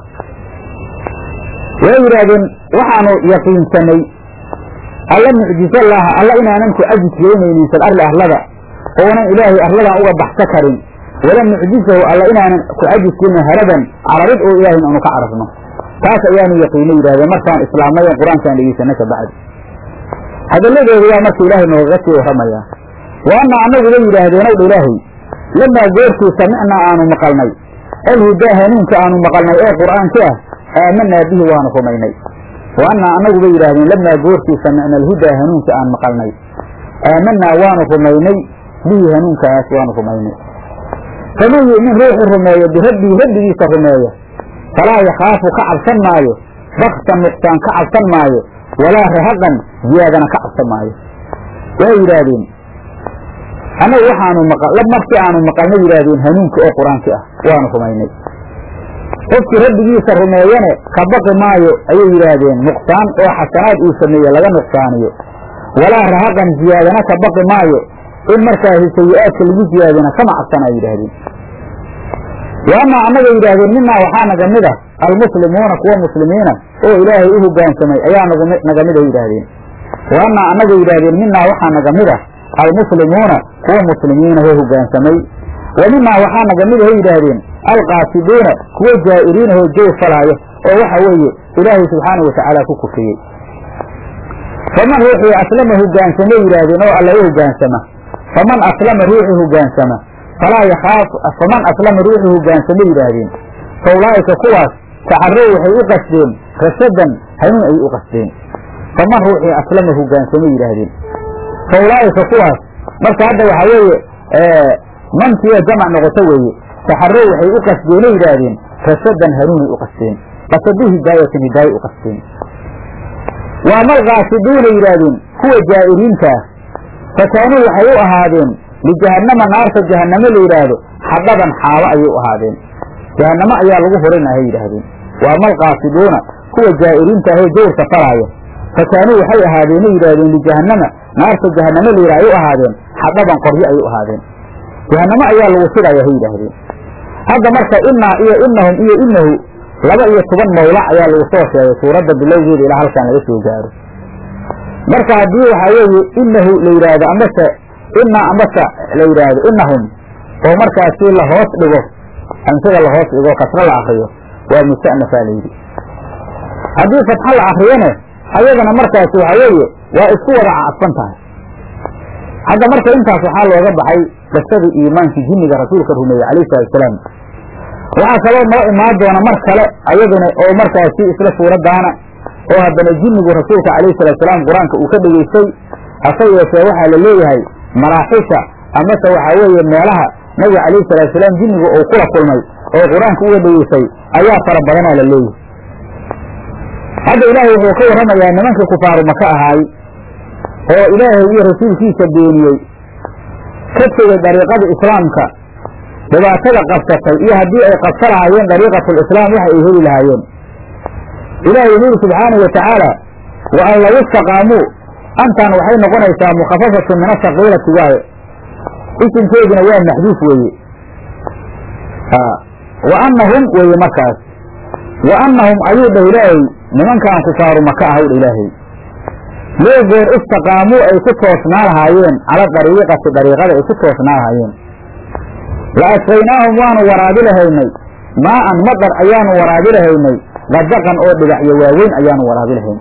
waxay yidhaahdeen waxaanu yaqiinsanay alla mucjizallaaha alla inaanan ku cajis gelinaynin fil arli arlada oonan ilaahay arladan uga baxsa karin wala mucjisahu alla inaanan ku cajis gelin haradan carabid oo ilaahay aanu ka carabno taas ayaanu yaqiino yidhahdeen markaan islaamnayen qur-aankaan dhegeysana ka bacdi hadalladeedu waa marka ilaahay noogaga sii warramayaa wa anna annagu bay yidhaahdeenow dha ilaahay lamaa goortii samicnaa aanu maqalnay alhudaa hanuunka aanu maqalnay ee qur'aanka ah aamanaa bihi waanu rumaynay wa annaa annagu bay yidhahdeen lamaa goortii samicna alhudaa hanuunka aan maqalnay aamanaa waanu rumaynay bihi hanuunkaas waanu rumaynay faman yu'min ruuxu rumeeyo birabbihi rabbigiisa rumeeya falaa yakhaafu ka cabsan maayo baksan nuqsaan ka cabsan maayo walaa rahaqan ziyaadana ka cabsan maayo waxay yidhaahdeen annagu waxaanu maqal markii aanu maqalna yidhaahdeen hanuunka oo qur-aanki ah waanu rumaynay qofkii rabbigiisa rumeeyane ka baqi maayo ayay yidhaahdeen nuqsaan oo xasanaad uu sameeye laga nuqsaaniyo walaa rahaqan ziyaadana ka baqi maayo in markaasi sayi-aadka lagu ziyaadina kama cabsan ay yidhaahdeen wa amaa annaga yidhaahdeen minaa waxaa naga mid ah almuslimuuna kuwa muslimiina oo ilaahay u hogaansamay ayaa naga mid a yidhaahdeen wa amaa annaga yidhaahdeen minaa waxaa naga mid ah almuslimuuna kuwa muslimiina oo hogaansamay wa minaa waxaa naga mid ahay yidhaahdeen alqaasidiina kuwa jaa'iriina oo joog falaayo oo waxa weeye ilaahay subxaana watacaala ku kufriyey faman ruuxii aslama hogaansama yidhaahdeen oo alla u hogaansama faman aslama ruuxii hogaansama falaa yakhaafu faman aslama ruuxii hogaansama yidhaahdeen fa ulaa'ika kuwaas tacarow waxay u qasdeen rasadan hanuun ayay u qasdeen faman ruuxii aslama hogaansama yidhaahdeen fa ulaa'ika kuwaas marka hadda waxaa weeye mantiya jamac noqoto weeye taxarow waxay u qasdeeno yidhaahdeen rasadan hanuunay u qasdeen qasadu hidaayatin hidaaya u qasdeen waa malqaasiduuna yidhaahdeen kuwa jaa'iriintaa fa kaanuu waxay u ahaadeen lijahannama naarta jahannamo la yidhaahdo xadhaban xaabo ayay u ahaadeen jahannamo ayaa lagu hurinahay yidhaahdeen waa malqaasiduuna kuwa jaa'iriinta ahee jawrka falaaya fa kaanuu waxay ahaadeenay yidhahdeen lijahannama naarta jahannamo la yidhah ay u ahaadeen xadhaban qoryo ayay u ahaadeen jahannamo ayaa lagu shidaya hay yidhaahdeen hadda marka innaa iyo innahum iyo innahu laba iyo toban mawlac ayaa lagu soo sheegay suuradda bilowgeeda ilaa halkan laga soo gaaro marka haddii waxaa weeye inahu la yidhaahdo amase innaa amase la yidhaahdo innahum oo markaasi la hoos dhigo amsada la hoos dhigo kasro la akriyo waa musta'nafaa la yidhi haddii fatxo la akriyone ayadana markaasi waxaa weeye waa isku wada cadfan tahay hadda marka intaas waxaa looga baxay qisadii iimaankii jinniga rasuulka rumeeyey calayhi salatusalaam waxaa kaloo noo imaan doona mar kale ayaduna oo markaasi isla suuraddaana oo haddana jinnigu rasuulka calayhi salaatusalaam qur-aanka uu ka dhegaystay hase yeeshee waxaa la leeyahay maraaxisha amase waxaa weeye meelaha nabiga calayhi salaatusalaam jinnigu uu kula kulmay oo qur-aanka uga dhegaystay ayaa fara badanaa la leeyahay hadda ilaahay wuxuu ka warramayaa nimankii kufaaru maka ahaay oo ilaahay iyo rasuulkiisa beeniyey ka tegey dariiqada islaamka dhibaatada qabsatay iyo haddii ay qabsa lahaayeen dariiqatulislaam waxa ay heli lahaayeen ilaahay wuxu yidhi subxaanahu watacaala wa an law istaqaamuu antan waxay noqonaysaa mukhafafatu min asaqiilati waaye isimkeeduna waa maxduuf weeye wa annahum weeye markaas wa annahum ayuu dhah ilaahay nimankaan kufaaru maka ahaw dha ilaahay loo goor istaqaamuu ay ku toosnaa lahaayeen cala dariiqati dariiqada ay ku toosnaa lahaayeen la asqaynaahum waanu waraabi lahaynay maa'an madar ayaanu waraabi lahaynay qadaqan oo dhibacyo waaweyn ayaanu waraabi lahayn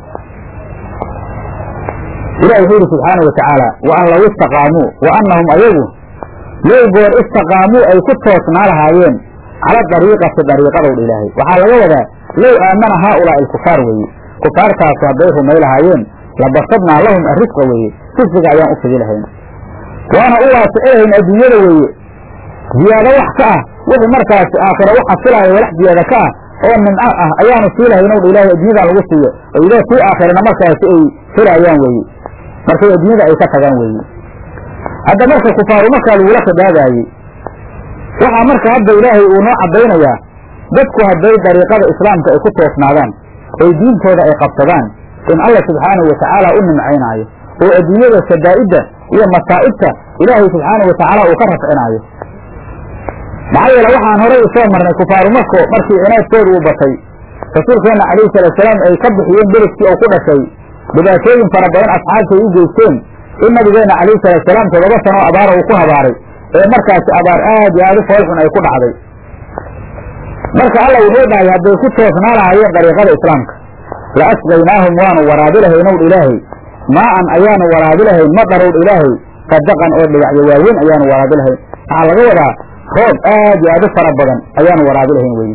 ilahi wuxuu yidhi subxaana wa tacaala wa an law istaqaamuu wa annahum ayagu low goor istaqaamuu ay ku toosnaa lahaayeen cala dariiqati dariiqadow dha ilaahay waxaa laga wadaa low aamana haaulaa'i alkufaar weeye kufaartaasu hadday rumay lahaayeen labasabnaa lahum arrisqa weeye risqiga ayaan u fidi lahayn waana u waasici lahayn adduunyada weeye ziyaado wax ka ah wixii markaasi aakhira u xasilaayo walax ziyaado ka ah oo nimco ah ayaanu sii lahayn ow dha ilaahay adduunyadan lagu siiyo oo ilaah sii aakhirana markaasi ay helayaan weeye markay adduunyada ay ka tagaan weeye hadda marka kufaaru markaa lagula khidaabaayey waxaa marka hadda ilaahay uu noo caddaynayaa dadku hadday dariiqada islaamka ay ku toosnaadaan oy diintooda ay qabsadaan in alla subxaanahu watacaala u nimcaynaayo oo adduunyada shadaa'idda iyo masaa'ibta ilaahay subxaanahu watacaala uu ka rafcinaayo maxaa yeele waxaan horay usoo marnay kufaaru mako markii cinaadkooda uu batay rasuulkeenna calayhi salaatusalaam ay ka bixiyeen beledkii oo ku dhashay dhibaatooyin fara badan asxaabta ay u geysteen in nabigeenna calayhi salaatusalaam toddoba sanoo abaara uu ku habaaray ee markaasi abaar aad iyo aad u foolxun ay ku dhacday marka alla wuxuu dhahay hadday ku toosnaa lahaayeen dariiqada islaamka la asqaynaahum waanu waraabi lahaynowdh ilaahay maa'an ayaanu waraabi lahayn madarowdh ilaahay sadaqan oo dhibacyo waaweyn ayaanu waraabi lahayn waxaa laga wadaa roob aad iyo aad u fara badan ayaanu waraabi lahayn weye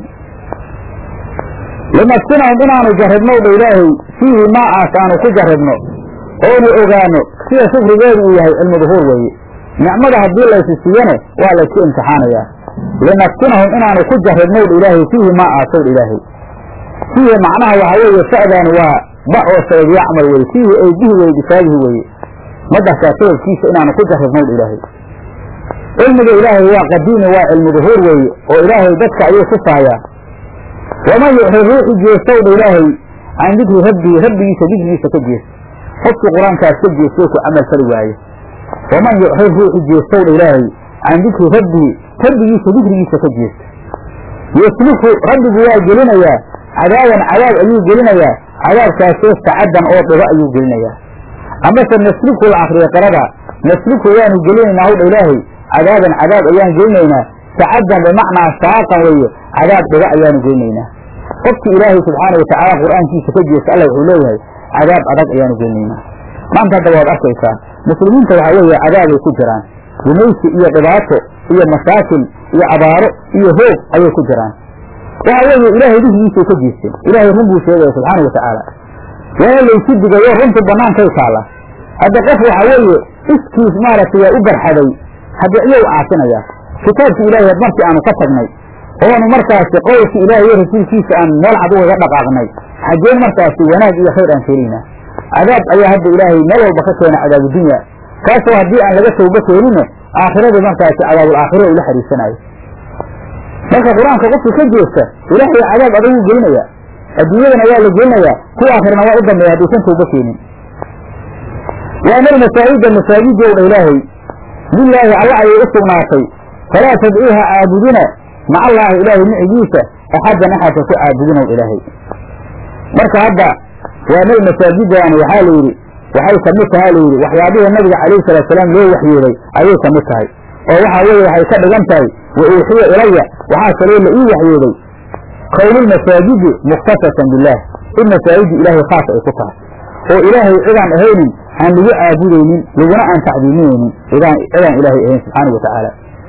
linafsinahum inaanu jarribnow dha ilaahay fiihi maa aas aanu ku jarribno oonu ogaano sida shukrigeedu uu yahay cilmu duhuur weeye nicmada haddii laysi siiyane waa laysku imtixaanayaa linafsinahum inaanu ku jarribnow dha ilaahay fiihi maa aasow dha ilaahay fiihi macnaha waxaa weeye sa'daani waa ba oo sabab yacmal weye fiihi ay bihi weye bisaabihi weeye madarkaa sababkiisa inaanu ku jarribnow dha ilaahay cilmiga ilaahay waa qadiimi waa cilmu duhuur weeye oo ilaahay dadka ayuu tusaayaa waman yuxri ruuxi jeestow dha ilaahay can dikri rabbii rabbigiisa dikrigiisa ka jeesta qofkii qur-aankaas ka jeestay ku camal fali waaye waman yuxri ruuxi jeestow dha ilaahay can dikri rabbii rabbigiisa dikrigiisa ka jeesta yesluku rabbigu waa gelinayaa cadaaban cadaab ayuu gelinayaa cadaabkaasoo sacaddan oo dhibo ayuu gelinayaa amase nasluku la akriya qirada nasluku waanu gelinaynaa howdha ilaahay cadaaban cadaab ayaan gelinaynaa sacaddan bimacnaa saaqan weeye cadaab dhibo ayaanu gelinaynaa qofkii ilaahay subxaana watacaala qur'aankiisa ka jeesta alla wuxuu leeyahay cadaab adag ayaanu gelinaynaa maanta hadda waad arkaysaa muslimiinta waxaa weeye cadaabay ku jiraan gumaysi iyo dhibaato iyo masaakil iyo abaaro iyo hoog ayay ku jiraan waxa weeye ilaahay dihgiisay ka jeesteen ilaahay run buu sheegaya subxaana watacaala waana laysu digayo runtu bannaankay taalla hadda qof waxa weeye iskiis maaragtay waa u barxaday hadda iyow caasinaya kitaabki ilaahay markii aanu ka tagnay oonu markaasi qowlki ilaahay iyo rasuulkiisa aan meel cad ugaga dhaqaaqnay xaggeen markaasi wanaag iyo khayr aan keenaynaa cadaab ayaa hadda ilaahay meel walba ka keena cadaabudunya kaasoo haddii aan laga tawba keenine aakhirada markaasi cadaabul aakhira ula xariisanaayo marka qur-aanka qofka ka jeesta ilaahay cadaab adagu gelinaya adduunyadana waa la gelinayaa kuwa aakhirana waa u dambeeya haddaysan tawba keenin waana almasaajida masaajidowdha ilaahay lilaahi alla ayay u sugnaatay falaa tadcuuha caabudina maca allaahi ilaahay micigiisa axaddan axadka ku caabudinow ilaahay marka hadda waanay masaajidaani waxaa la yidhi waxay ka mid tahaa layidhi waxyaabihii nabiga calayhi salaatu salaam loo waxyooday ayay ka mid tahay oo waxaa weeye waxay ka dhigan tahay wa uuxiya ilaya waxaa kaloo la ii waxyooday kownulmasaajidi mukhtasatan billaah in masaajidda ilaahay khaas ay ku tahay oo ilaahay cidaan ahaynin aan lagu caabudaynin laguna aan tacdiiminaynin cidaan cidaan ilaahay ahayn subxaana wa tacaala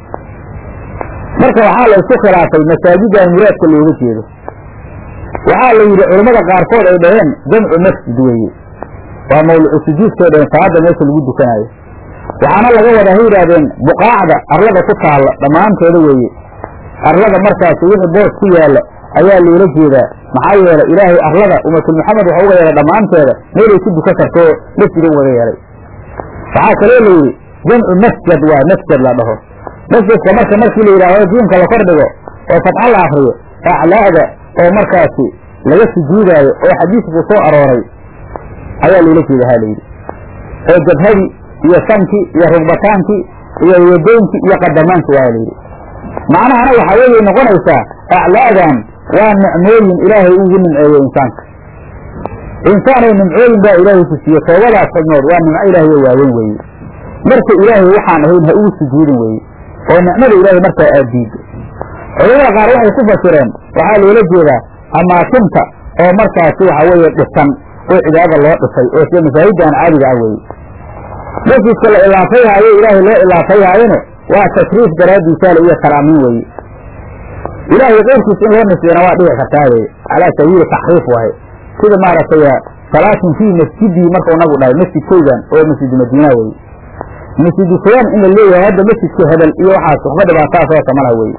marka waxaa la isku khilaafay masaajidan muraadka looga jeedo waxaa la yidhi culammada qaarkood ay dhaheen jamcu masjid weeye waa mawlucu sujuudkay dhaheen salaada meesha lagu dukanaayo waxaana laga wadaa hay yidhaahdeen buqaacda arlada ku taalla dhammaanteeda weeye arlada markaasi wixii boos ku yaalla ayaa loola jeedaa maxaa yeelay ilaahay arlada ummatul maxamed waxa uga yeelay dhammaanteeda meelay ku dukan kartoo masjid ugaga yeelay waxaa kaloo la yidhi jamcu masjad waa masjad la dhaho masjidka marka markii la yidhaahdo diinka la kordhigo oo fatxa la akriyo aclaada oo markaasi laga sujuudaayo oo xadiisku soo arooray ayaa loola jeeda ha layidhi oo jabhadii iyo sankii iyo rugbataanki iyo yadoonkii iyo qadamaankii waa layidhi macnahana waxaa weeye noqonaysaa aclaadan waa nicmooyin ilaahay ugu nimceeyo insaanka insaanay nimcooyin baa ilaahay ku siiye toobadaas xubnood waa nimco ilaahay oo waaweyn weeye marka ilaahay waxaan ahayn ha ugu sujuudin weeye oo nicmada ilaahay markaa aad diiddo culamada qaar waxay ku fasireen waxaa loola jeedaa amaakinta oo markaasi waxa weeye dhisan oo cibaadada loo dhisay oo sida masaajiddan caadiga ah weeye masjidka la ilaafayhaayo ilaahay loo ilaafayhaayona waa tashriif daraaddiisaale iyo karaamiin weeye ilaahay qeyrkiis in loo nisbeena waa dhici kartaa weye calaa sabiili taxriif waaye sida maaragtay salaatin fii masjidii markau nabigu dhahay masjidkaygan oo masjidu madiina weye masjidu fulaan in la leeyahay hadda masjidka hebel iyo waxaas waxba dhibaataas oo kamala weye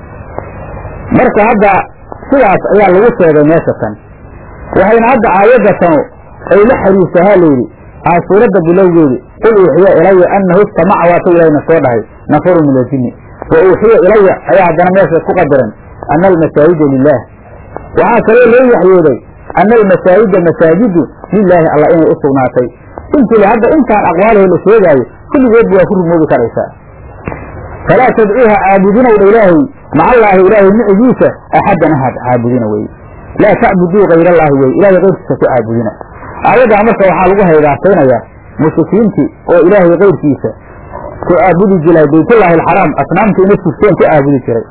marka hadda sidaas ayaa lagu sheegay meesha tan waxayna hadda aayadda tanu ay la xariirsahaa layidhi aa suuradda bilowgeedi qul uuxiya ilaya annahu istamaca waata ilahayna soo dhahay nafaru min aljinni wa uuxiya ilaya ayaa haddana meesha ku qadaran ana almasaajida lilaah waxaa kaloo loo waxyooday ana almasaajida masaajidu lilaahi alla inay u sugnaatay intii hadda intaan aqwaalahi la sheegaayo kulligeedba waa ku rumoobi karaysaa falaa tadcuuha caabudinowdha ilaahay maca allaahi ilaahay micigiisa axaddan ahad caabudina weye laa tacbuduu kayr allaahi weye ilahay keyrkiisa ku caabudina aayaddaa marka waxaa lagu haydaasaynaya mushrikiintii oo ilaahay keyrkiisa ku caabudi jiray baytullaahi alxaraam asnaamta ina sugteen ku caabudi jiray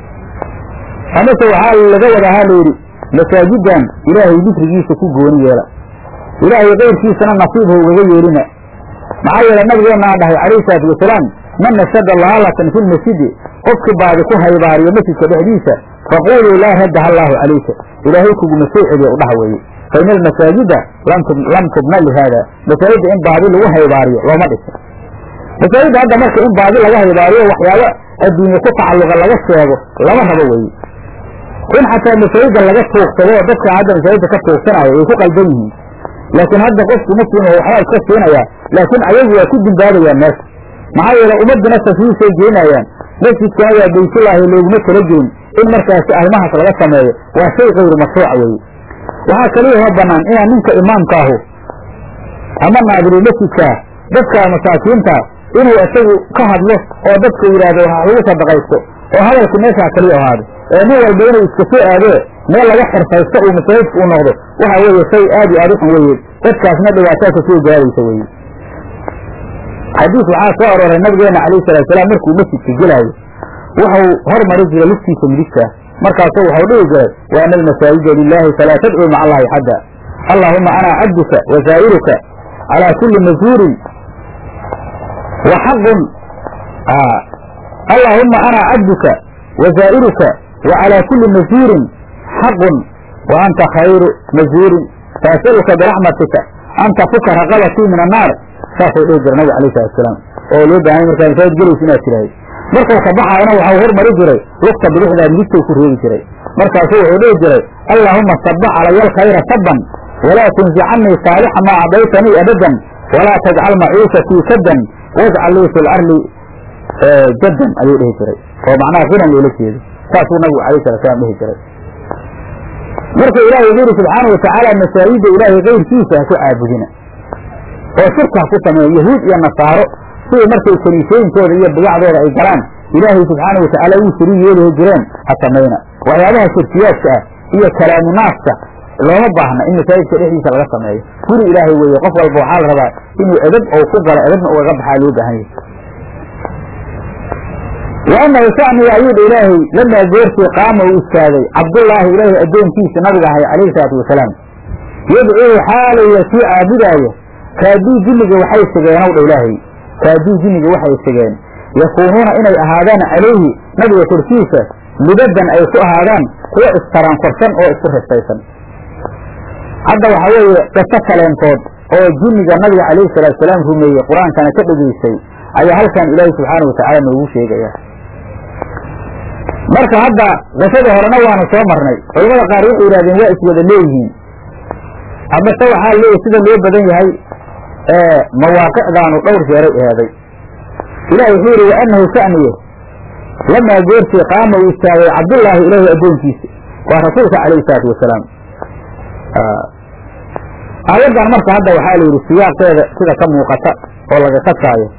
amase waxaa laga wadahaa layidhi masaajidan ilaahay dikrigiisa ku gooni yeela ilaahay keyrkiisana nasiib ha ugaga yeelina maxaa yeele nabigeenna aa dhahay calayhi salaatu wasalaam man nashada laalatan fi lmasjidi qofkii baadi ku haybaariyo masjidka dhexdiisa faquluu laa raddaha allaahu calayka ilaahay kuguma soo celiya udhaha weeye fa ina almasaajida lam tubna lihaada masaajidda in baadi lagu haybaariyo looma dhisa masaajidda hadda marka in baadi laga haybaariyo waxyaabo adduunye ku tacalluqa laga sheego lama rabo weeye in xataa masaajidda laga tuugsado dadka hadda masaajidda ka tuugsanaya way ku qalban yihiin laakiin hadda qofku muslim waxbaa iska siinaya laakiin ayagu waa ku dimbaabayaan meesha maxaa yeele ummaduna taswiisay geenayaan masjidkana waa baytullaahi looguma tala gelin in markaasi arrimahaas laga sameeyo waa shay kayru mashruuca weeye waxaa kaliyaho bannaan inaan ninka imaamkaahu ama naadiru masjidkaa dadka masaakiinta inuu isagu ka hadlo oo dadku yidhaahdo wax lagu sadaqaysto oo hadalku meeshaa kaliya ahaado ee nin walba inuu iska soo aadee meel laga xirfaysto uu masaajidka u noqdo waxa weeye shay aad iyo aad u xun weeye dadkaasna dhibaataa ka soo gaaraysa weeye xadiis waxaa soo arooray nabigeena calayhi salatu salaam markuu masjidka gelaayo wuxuu hormari jiray lugtiisa midigta markaasu waxau dhihi jiray wa ana almasaajida lilaahi falaa tadcuu maca allahi xadda allaahuma ana cabduka wa zaa'iruka calaa kulli mazuurin wa xaqun allaahuma ana cabduka wa zaa'iruka wa calaa kulli mazuurin xaqun wa anta khayru mazuurin faasaluka biraxmatika an tafuka raqabatii min annaar saasuu dhihi jira nabig alayh salatu salaam oo loo baahanya markaa masaajid gelaysa inaad tirahay markuu ka baxaayana waxau hormari jiray lugta bidixdaa midigtou ku reebi jiray markaasuu wuxuu dhihi jiray allaahuma sabba calaya alkhayra sabban walaa tunzicanii saalixa maa cadaytanii abadan walaa tajcal maciishatii sadan wajcal lii fi larli jaddan ayuu dhihi jiray oo macnaha hinan loola jeedo saasuu nabigu alayh sala slam dhihi jiray marka ilahi wuxuu yidhi subxaana watacaala masaajida ilaahay keyrkiisa ha ku caabudina oo shirka ha ku sameeya yahuud iyo nasaaro sidii markay kaniisooyinkooda iyo bidacdooda ay galaan ilaahay subxaana watacaala wuu shariig yeelihi jireen ha samayna waxyaabaha shirkiyaadka ah iyo kalaamu naaska looma baahna in masaajidka dhexdiisa laga sameeyo guri ilaahay weeye qof walba waxaa la rabaa inuu edab ou ku galo edabna ugaga baxaa loo baahan yahay waanahu shaniga ayuu dha ilaahay lamaa goortii qaama uu istaagay cabdullaahi ilaahay addoonkiisa nabiga ahay calayhi salaatu wasalaam yadcuuhu xaalaya kii caabudaayo kaaduu jinniga waxay sigeenw dha ilaahay kaaduu jinniga waxay sigeen yakuunuuna inay ahaadaan calayhi nabiga korkiisa libadan ay ku ahaadaan kuwa istarankorsan oo isku ristaysan hadda waxaa weeye qiso kaleentood oo jinniga nabiga calayhi salaatu salaam rumeeyey qur-aankana ka dhegaystay ayaa halkan ilaahay subxaana watacaala noogu sheegaya marka hadda qisada horena waanu soo marnay culamada qaar waxay yidhahdeen waa iswada leeyihiin amase waxaa leeyahy sida loo badan yahay mawaaqicdaanu dhowr jeeray eeday ilahi wuxuu yidhi waanahu shaniye lamaa goortii qaama uu istaagay cabdullaahi ilaahi addoonkiisa waa rasuulka calayhi salaatu wasalaam aayaddan marka hadda waxaa la yidhi siyaaqeeda sida ka muuqata oo laga kasaayo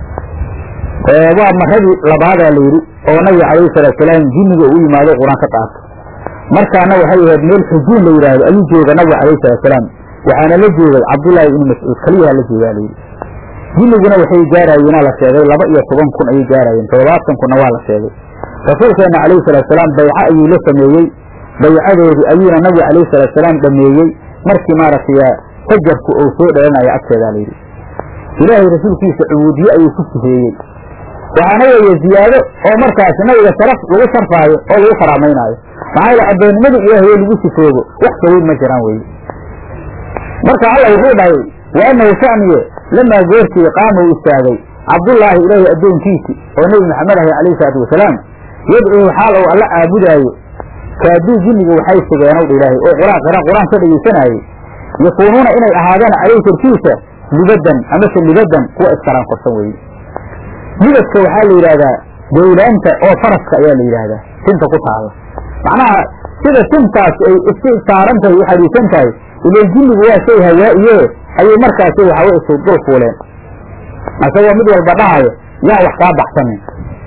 waa maradii labaadaa la yidhi oo nabiga calayhi salaatu salaam jinniga uu yimaado qur-aan ka qaato markaana waxay ahayd meel xujuun la yidhaahdo ayuu jooga nabiga calayhi salaatu salaam waxaana la joogay cabdullaahi ibnu mascuud keliyaha la joogaa la yidhi jinniguna waxay gaaraayeenaa la sheegay laba iyo toban kun ayay gaaraayeen toddobaatan kunna waa la sheegay rasuulkeenna calayhi salaatu salaam bayco ayuu la sameeyey baycadoodii ayuuna nabiga calayhi salaatu salaam dhameeyey markii maaragtay fajarku uu soo dhalanayo agteedaa la yidhi ilaahay rasuulkiisa cubuudiye ayuu ku sifeeyey waxaana weeye ziyaado oo markaas nabiga sharaf lagu sharfaayo oo lagu karaamaynaayo maxaa yeele addoonnimada ilaahay oo lagu sifoobo wax kaweyn ma jiraan weye marka alla wuxuu dhahay waanahu shaniye lamaa goortii qaama uu istaagay cabdullaahi ilaahay addoonkiisi oo nebi maxamed ahay calayhi salaatu wasalaam yadcuuhu xaal ou alla caabudaayo kaaduu jinniga waxay sigeenowdha ilaahay oo quraan qira qur-aan ka dhegeysanayey yakuunuuna inay ahaadaan calayhi korkiisa libadan amase libadan kuwa iskaran korsan weye libadka waxaa la yidhahdaa dawlaanta oo faraska ayaa la yidhaahdaa tinta ku taalla macnaha sida tintaas ay iska saaran tahay u xariisan tahay ilan jinnigu waa shay hawaa'iye ayay markaasi waxawe isu dul fuuleen asagoo mid walba dhahayo yaa wax kaa baxsanin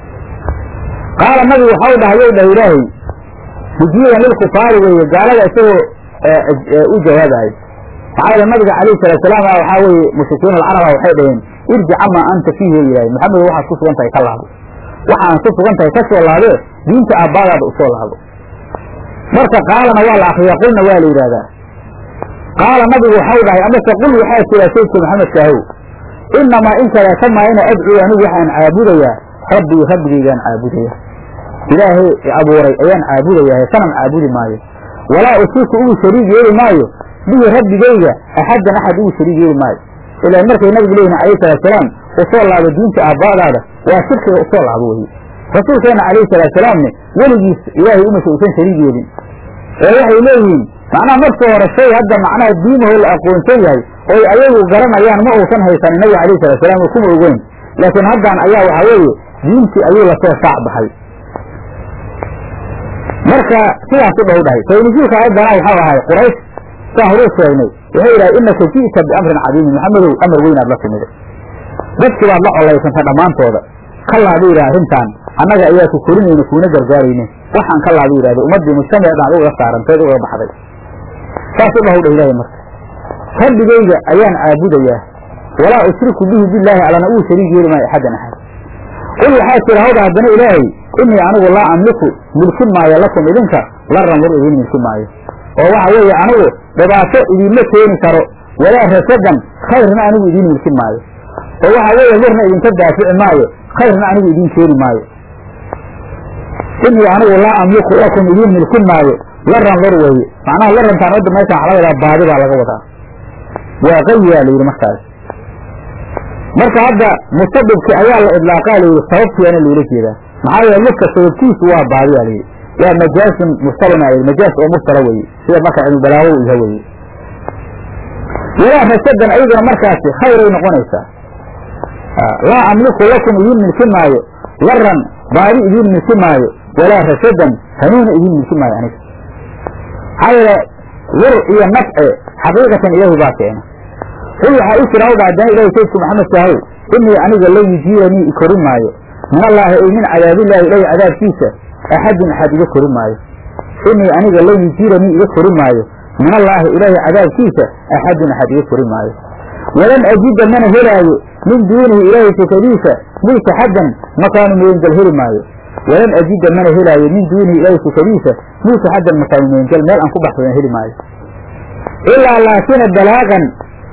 qaala nabigu waxau dhahayow dhah ilaahay mujiiban lilkufaari weeye gaalada isagoo u jawaabayo maxaa yeele nabiga calayhi salatu salaam waxaa weeye mushrikiin alcaraba waxay dhaheen irjic amaa anta fiihi yidhahay maxamed waxaad ku sugan tahay ka laabo waxaan ku sugan tahay ka soo laabee diinta aabbaadaada usoo laabo marka qaalana waa la akriyaa qulna waa la yidhahdaa qaala nabigu waxau dhahay amase qul waxaa tiraa saydka maxamedka ahow inamaa in kaleeta maayna adcuu anigu waxaan caabudayaa rabbii rabbigaygaan caabudaya ilaahay abuuray ayaan caabudayaa sanam caabudi maayo walaa usiku ugu shariig yeeli maayo bihi rabbigayga axaddan axad ugu shariig yeeli maayo ilaan markay nabigu leeyihin calayhi salaatusalaam usoo laabo diinta aabbaadaada waa shirkiga usoo laabo weye rasuulkeenna calayhi salaatusalaamne weligiis ilaahay umasa usan shariig yeelin ee waxay leeyihiin macnaha markii hore shay hadda macnaha diimaho la aqoonsan yahay oy ayagu garanayaan ma uusan haysanin nabiga calayhi salatusalam oo kuma ogeyn laakiin haddan ayaa waxaa weeye diintii ayuu lasoo saac baxay marka sidaas u dhow dhahay saynujuulka ayaddana waxau ahay quraysh saa horuu sheegnay waxay yidhahay inaka ji'ta biamrin cadiimin maxamedow amar weynaad la timida dadkii baad la colaysantay dhammaantooda ka laaba yidhaha arrintaan annaga ayaa ku korinayna kuuna gargaarayne waxaan ka laaba yidhahda ummaddii mujtamaceedaan ugaga saaranteed ugaga baxday saas u dhahow dha ilaahay marka rabbigayga ayaan caabudayaa walaa ushriku bihi billaahi allana uu shariig yeeli maayo axaddan axad qul waxaa tira hawdha haddana ilaahay inii anigu laa amliku milkin maayo lakum idinka laran lur idiin milkin maayo oo waxa weeye anigu dhibaato idiinma keeni karo walaa rasadan khayrna anigu idiin milkin maayo oo waxa weeye lurna idinka daafici maayo khayrna anigu idiin keeni maayo inii anigu laa amliku lakum idiin milkin maayo laran lur weeye macnaha larantaan wadda meeshaan waxa laga wadaa baadi baa laga wadaa waa qayiyaa la yidhi markaas marka hadda mustadibki ayaa la idlaaqaa layidhi sababtiyaana loola jeedaa maxaa yeele lurka sababtiisu waa baadiyaa layidhi waa majaasun muftalana majaas oo muftala weye sida marka cilmubalaago u yaha weye walaa rasadan ayaduna markaasi khayray noqonaysaa laa amliku lakum idiin milki maayo laran baadi idiin milki maayo walaa rasadan hanuuna idiin milki maayo aniga maxaa yeele lur iyo nafce xaqiiqatan ilaahi baa keena qul waxaa u jira hawdha haddana ilahi saydku maxamed kahow inii aniga la yujiiranii ikori maayo min allaahi ay min cadaabillahi ilahi cadaabkiisa axadun axad iga kori maayo inii aniga la yujiiranii iga kori maayo min allaahi ilaahi cadaabkiisa axadun axad iga kori maayo walan ajida mana helaayo min duunihi ilaahi sukadiisa multaxadan makaanu meengel heli maayo walan ajida mana helaayo min duunihi ilaahi sukadiisa multaxadan makaanu meengel meel aan ku baxsadan heli maayo ilaa laakina balaaqan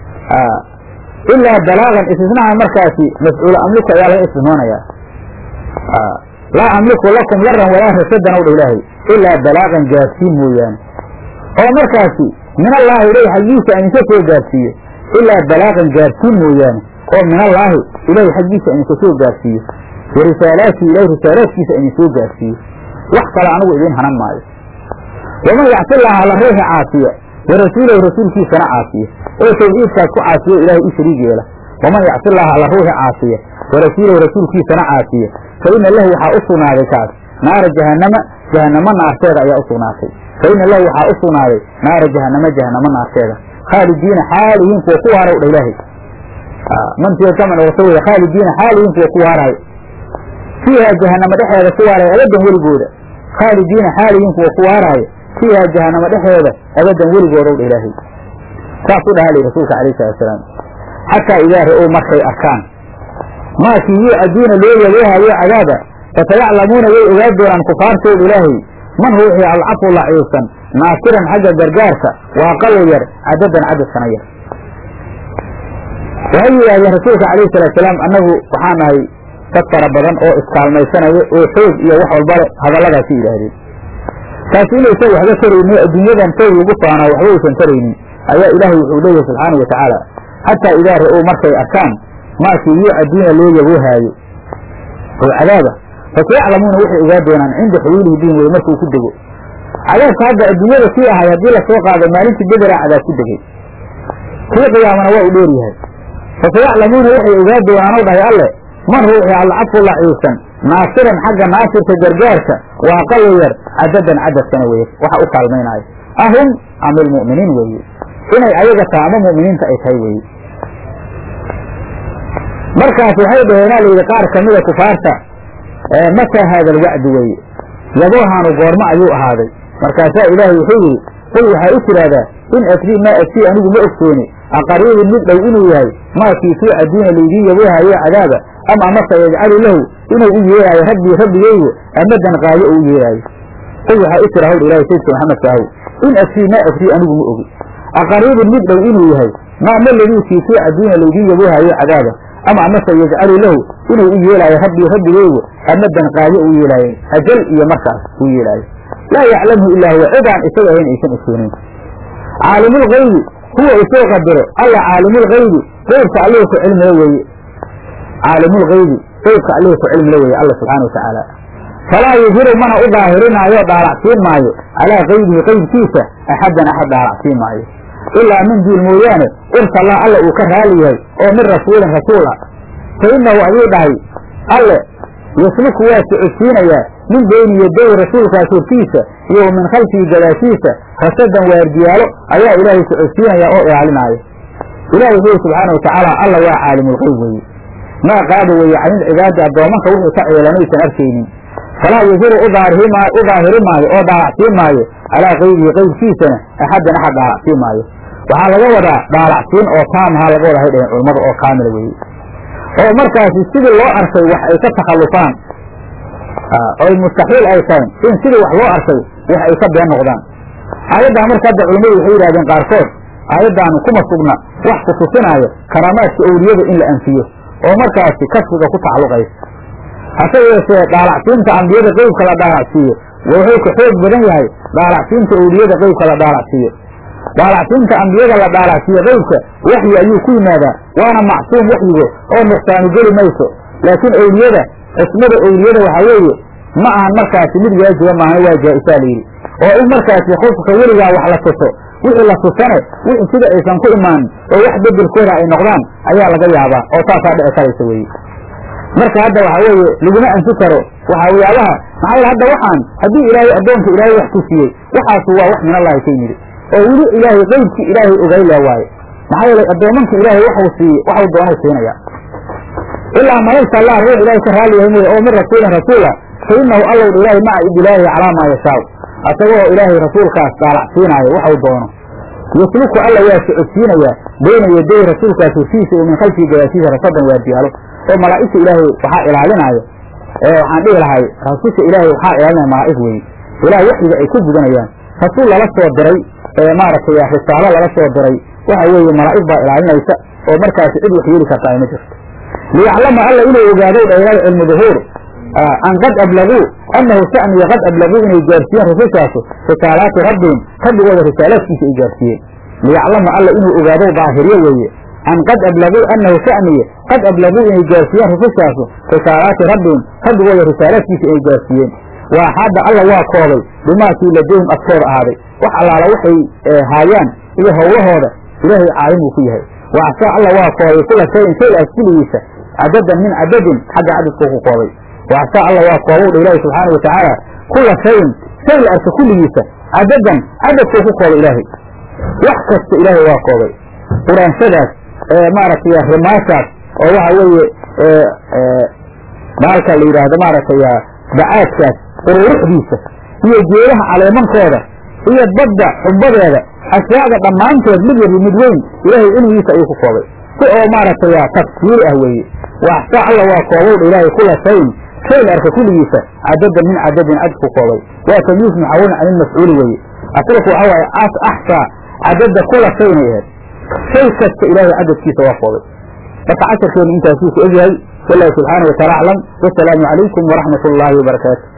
ilaa balaaqan istisnaha markaasi mafcuula amliku ayaa laga istisnoonayaa laa amliku lakum laran walaa rasadan ow dha ilaahay ilaa balaaqan gaarsiin mooyaane oo markaasi min allaahi ilahi xaggiisa aan idinka soo gaarsiiyo ilaa balaaqan gaarsiin mooyaane oo min allaahi ilahi xaggiisa aan idinka soo gaarsiiyo wa risaalaatii ilahi risaalaadkiisa aan idin soo gaarsiiyo wax kale anigu idiin hanan maayo waman yacsillaha alla ruuxi caasiya wa rasuulahu rasuulkiisana caasiya oo tawxiidkaas ku caasiyo ilaahay u shariig yeela waman yacsillaha alla ruuxi caasiya wa rasuulahu rasuulkiisana caasiya fa ina lahu waxaa u sugnaaday kaas naara jahannama jahannamo naarteeda ayaa u sugnaatay fa ina lahu waxaa u sugnaaday naara jahannama jahannamo naarteeda khaalidiina xaalihiin kuwa ku waara dha ilaahay mantiga kaman wata wey khaalidiina xaalihiin kuwa ku waaraay fiiha jahannama dhexeeda ku waaraya abadan weligooda khaalidiina xaalihiin kuwa ku waaraayo fiiha jahannama dhexeeda abadan weligooda dha ilaahay saasuu dhaha li rasuulka alayh salatu salaam xataa idaa ra-ow markay arkaan maakii yuucaduuna loo yaboohayo cadaaba fasayaclamuuna way ogaa doonaan kufaartooda ilaahay man ruuxii alcafu laciibsan naasiran xagga gargaarka waa qalo yar cadadan cadadkana yar waxay yidhahdeen rasuulka calayhi salaatusalaam annagu waxaan nahay dad fara badan oo iskaalmaysanaya oo xoog iyo wax walbale hadalladaasi yidhaahdeen taasi inaysan waxba taraynin adduunyadan xoog lagu faanaa waxba aysan taraynin ayaa ilaahay wuxuu leeyahay subxaanau watacaala xataa idaa ra-ow markay arkaan maakii yuucaduuna loo yaboohaayo oo cadaaba fasayaclamuuna waxay ogaa doonaan cinda xuluulihi bihim wey markuu ku dego cadaabka hadda adduunyada kii ahay haddii lasoo qaado maalintii bederaa cadaab ku degay kii qiyaamana waa u dheer yahay fasayaclamuuna waxay ogaa doonaanoo dhahay alle man ruuxii alcafu laciibsan naasiran xagga naasirka gargaarka waa qalo yar cadadan cadadkana weye waxa u kaalmaynaayo ahum ama ilmu'miniin weeye inay ayaga taha ama mu'miniinta ay tahay weeye markaas waxay dhaheenaa layidhi qaar kamida kufaarta mataa haada alwacdu weeye yaboohaanu goormo ayuu ahaaday markaasaa ilaahay wuxuu yidhi qul waxaa u tidhaahdaa in adrii maa adrii anigu ma ogsooni aqariibin mid dhow inuu yahay maakii kii adduuna laydiin yaboohayo cadaaba ama amase yajcalu lahu inuu u yeelaayo rabbii rabbigaygu amadan qaayo oo u yeelaayo qul waxaa u tira hawdha ilahay saydka maxamed kaahow in adrii maa adrii anigu ma ogi aqariibin mid dhow inuu yahay maa ma ladiikii kii adduuna laydiin yaboohayo cadaaba ama amase yajcalu lahu inuu u yeelaayo rabbii rabbigaygu amadan qaayo u yeelaayo ajal iyo markaas uu yeelaayo laa yaclamhu ilaa huwa cidaan isaga ahayn aysan ogsoonayn caalimulgaybi huwa isoo qadiro alla caalimulgaybi qeybka allihii ku cilmila weeye caalimulgaybi qeybka allihii ku cilmila weeye alla subxaana wa tacaala falaa yuhiru mana u daahirinaayo dhaalacsiin maayo calaa qaybihi qeybkiisa axaddan axad dhaalacsiin maayo ilaa min duul mooyaane irsalla alla uu ka raali yahay oo min rasuulin rasuul ah fa innahu ayuu dhahay alle yasluku waa socodsiinayaa min beyni yaday rasuulkaas hortiisa iyo wa min khalfihi gadaashiisa rasadan waardiyaalo ayaa ilaahay socodsiinayaa oo ilaalinaayo ilahi wuxuu subxaana wa tacaala alla waa caalimulqeyb weeye maa qaada weeye canilcibaadi addoomanka wuxuu ka ceelanaysan arkaynin falaa yuhiru u daahiri maayo oo dhaalacsiin maayo calaa qaybihi qeybkiisana axaddan axad dhaalacsiin maayo waxaa laga wadaa dhaalacsiin oo taamahaa laga wada hay dhaheen culammada oo kaamila weeye oo markaasi sidii loo arkay wax ay ka takhallufaan oy mustaxiil ay tahay in sidii wax loo arkay wax ay ka been noqdaan aayaddaa marka hadda culammadu waxay yidhahdeen qaarkood aayaddaanu kuma sugna wax ku tusinaayo karaamaadka owliyada in la anfiyo oo markaasi kasfiga ku tacalluqaysa hase yeeshee dhaalacsiinta ambiyada qeybka la dhaalacsiiyo wuxuu ka xoog badan yahay dhaalacsiinta owliyada qeybka la dhaalacsiiyo dhaalacsiinta ambiyada la dhaalacsiiyo qeybka waxyi ayuu ku yimaadaa waana macsuum waxyigo oo nuqsaanu geli mayso laakiin owliyada cismada owliyada waxaa weeye ma ahan markaasi mid waajiba maahan waa jaa-isaa layidhi oo in markaasi qofka weligaa wax la tuso wixii la tusane wixii sida aysan ku imaanin oo wax bedelkooda ay noqdaan ayaa laga yaabaa oo taasaa dhici karaysa weeye marka hadda waxa weeye laguma anfi karo waxawiyaabaha maxaa yeele hadda waxaan haddii ilaahay addoonka ilaahay wax tusiyey waxaasu waa wax min allahi ka yimid oo weli ilaahay qeybkii ilaahay ogay le waaye maxaa yeelay addoomanka ilaahay waxuu siiyey waxuu doonau siinaya ilaa malaysa allah ruux ilaahay ka raali yahay mooye oo min rasuulin rasuula fa inahu allow dha ilaahay maca idilaahi calaa maa yashaau asagoo ilaahay rasuulkaas daalacsiinaayo waxuu doono yasluku alla waa socodsiinayaa bayna yaday rasuulkaas hortiisa iyo min khalfii gadaashiisa rasadan waardiyaalo oo malaa'igta ilaahay waxaa ilaalinaayo waxaan dhihi lahay rasusha ilaahay waxaa ilaalinaya malaa'ig weye ilaah waxyiga ay ku gudanayaan rasuul lala soo diray ee maaragtay risaalo lala soo diray waxa weeye malaa'ig baa ilaalinaysa oo markaasi cid wax yeeli kartaa ay ma jirto liyaclama alla inuu ogaado dheeraada cilmu duhuur an qad ablaguu annahu sha'niya qad ablaguu inay gaarsiiyeen rusushaasu risaalaati rabbihim rabbigooda risaalaadkiisa ay gaarsiiyeen liyaclama alla inuu ogaado daahiryo weeye an qad ablaguu annahu sha'niya qad ablaguu inay gaarsiiyeen rusushaasu risaalaati rabbihim rabbigooda risaalaadkiisa ay gaarsiiyeen waa hadda alla waa koobay bimaakii ladayhim agtooda ahaaday wax allaala waxay haayaan iyo howlahooda ilaahay caalim uu ku yahay waxsaa alla waa koobay kula shayin shay as kuligiisa cadadan min cadadin xagga cadadkuu ku koobay waxsaa alla waa koobow dha ilaahi subxaana wa tacaala kula shayin shay la arka kulligiisa cadadan cadadkuu ku koobay ilaahay wax kasta ilaahay waa koobay quraanshadaas maaragtay rimaashaas oo waxa weeye baalka la yidhaahdo maaragtay bacaadkaas ururuxdiisa iyo geedaha caleemankooda iyo badda xubbadeeda ashyaada dhammaantood mid yarbi mid weyn ilaahay cilmigiisa ayuu ku koobay si oo maaragtay tafsiiri ah weeye waxsaa alla waa koobowdha ilaahay kula shayin shay la arka kulligiisa cadadan min cadadin cad ku koobay waa tamyiis muxawalin can ilmafcuuli weeye asalku waxa waaye axsaa cadada kula shaynay ahayd shay kasta ilaahay cadadkiisa waa koobay marka casharkeenu intaasuu ku egyahay wallahu subxaana wa taala aclam wasalaamu calaykum waraxmat ullaahi wabarakaatu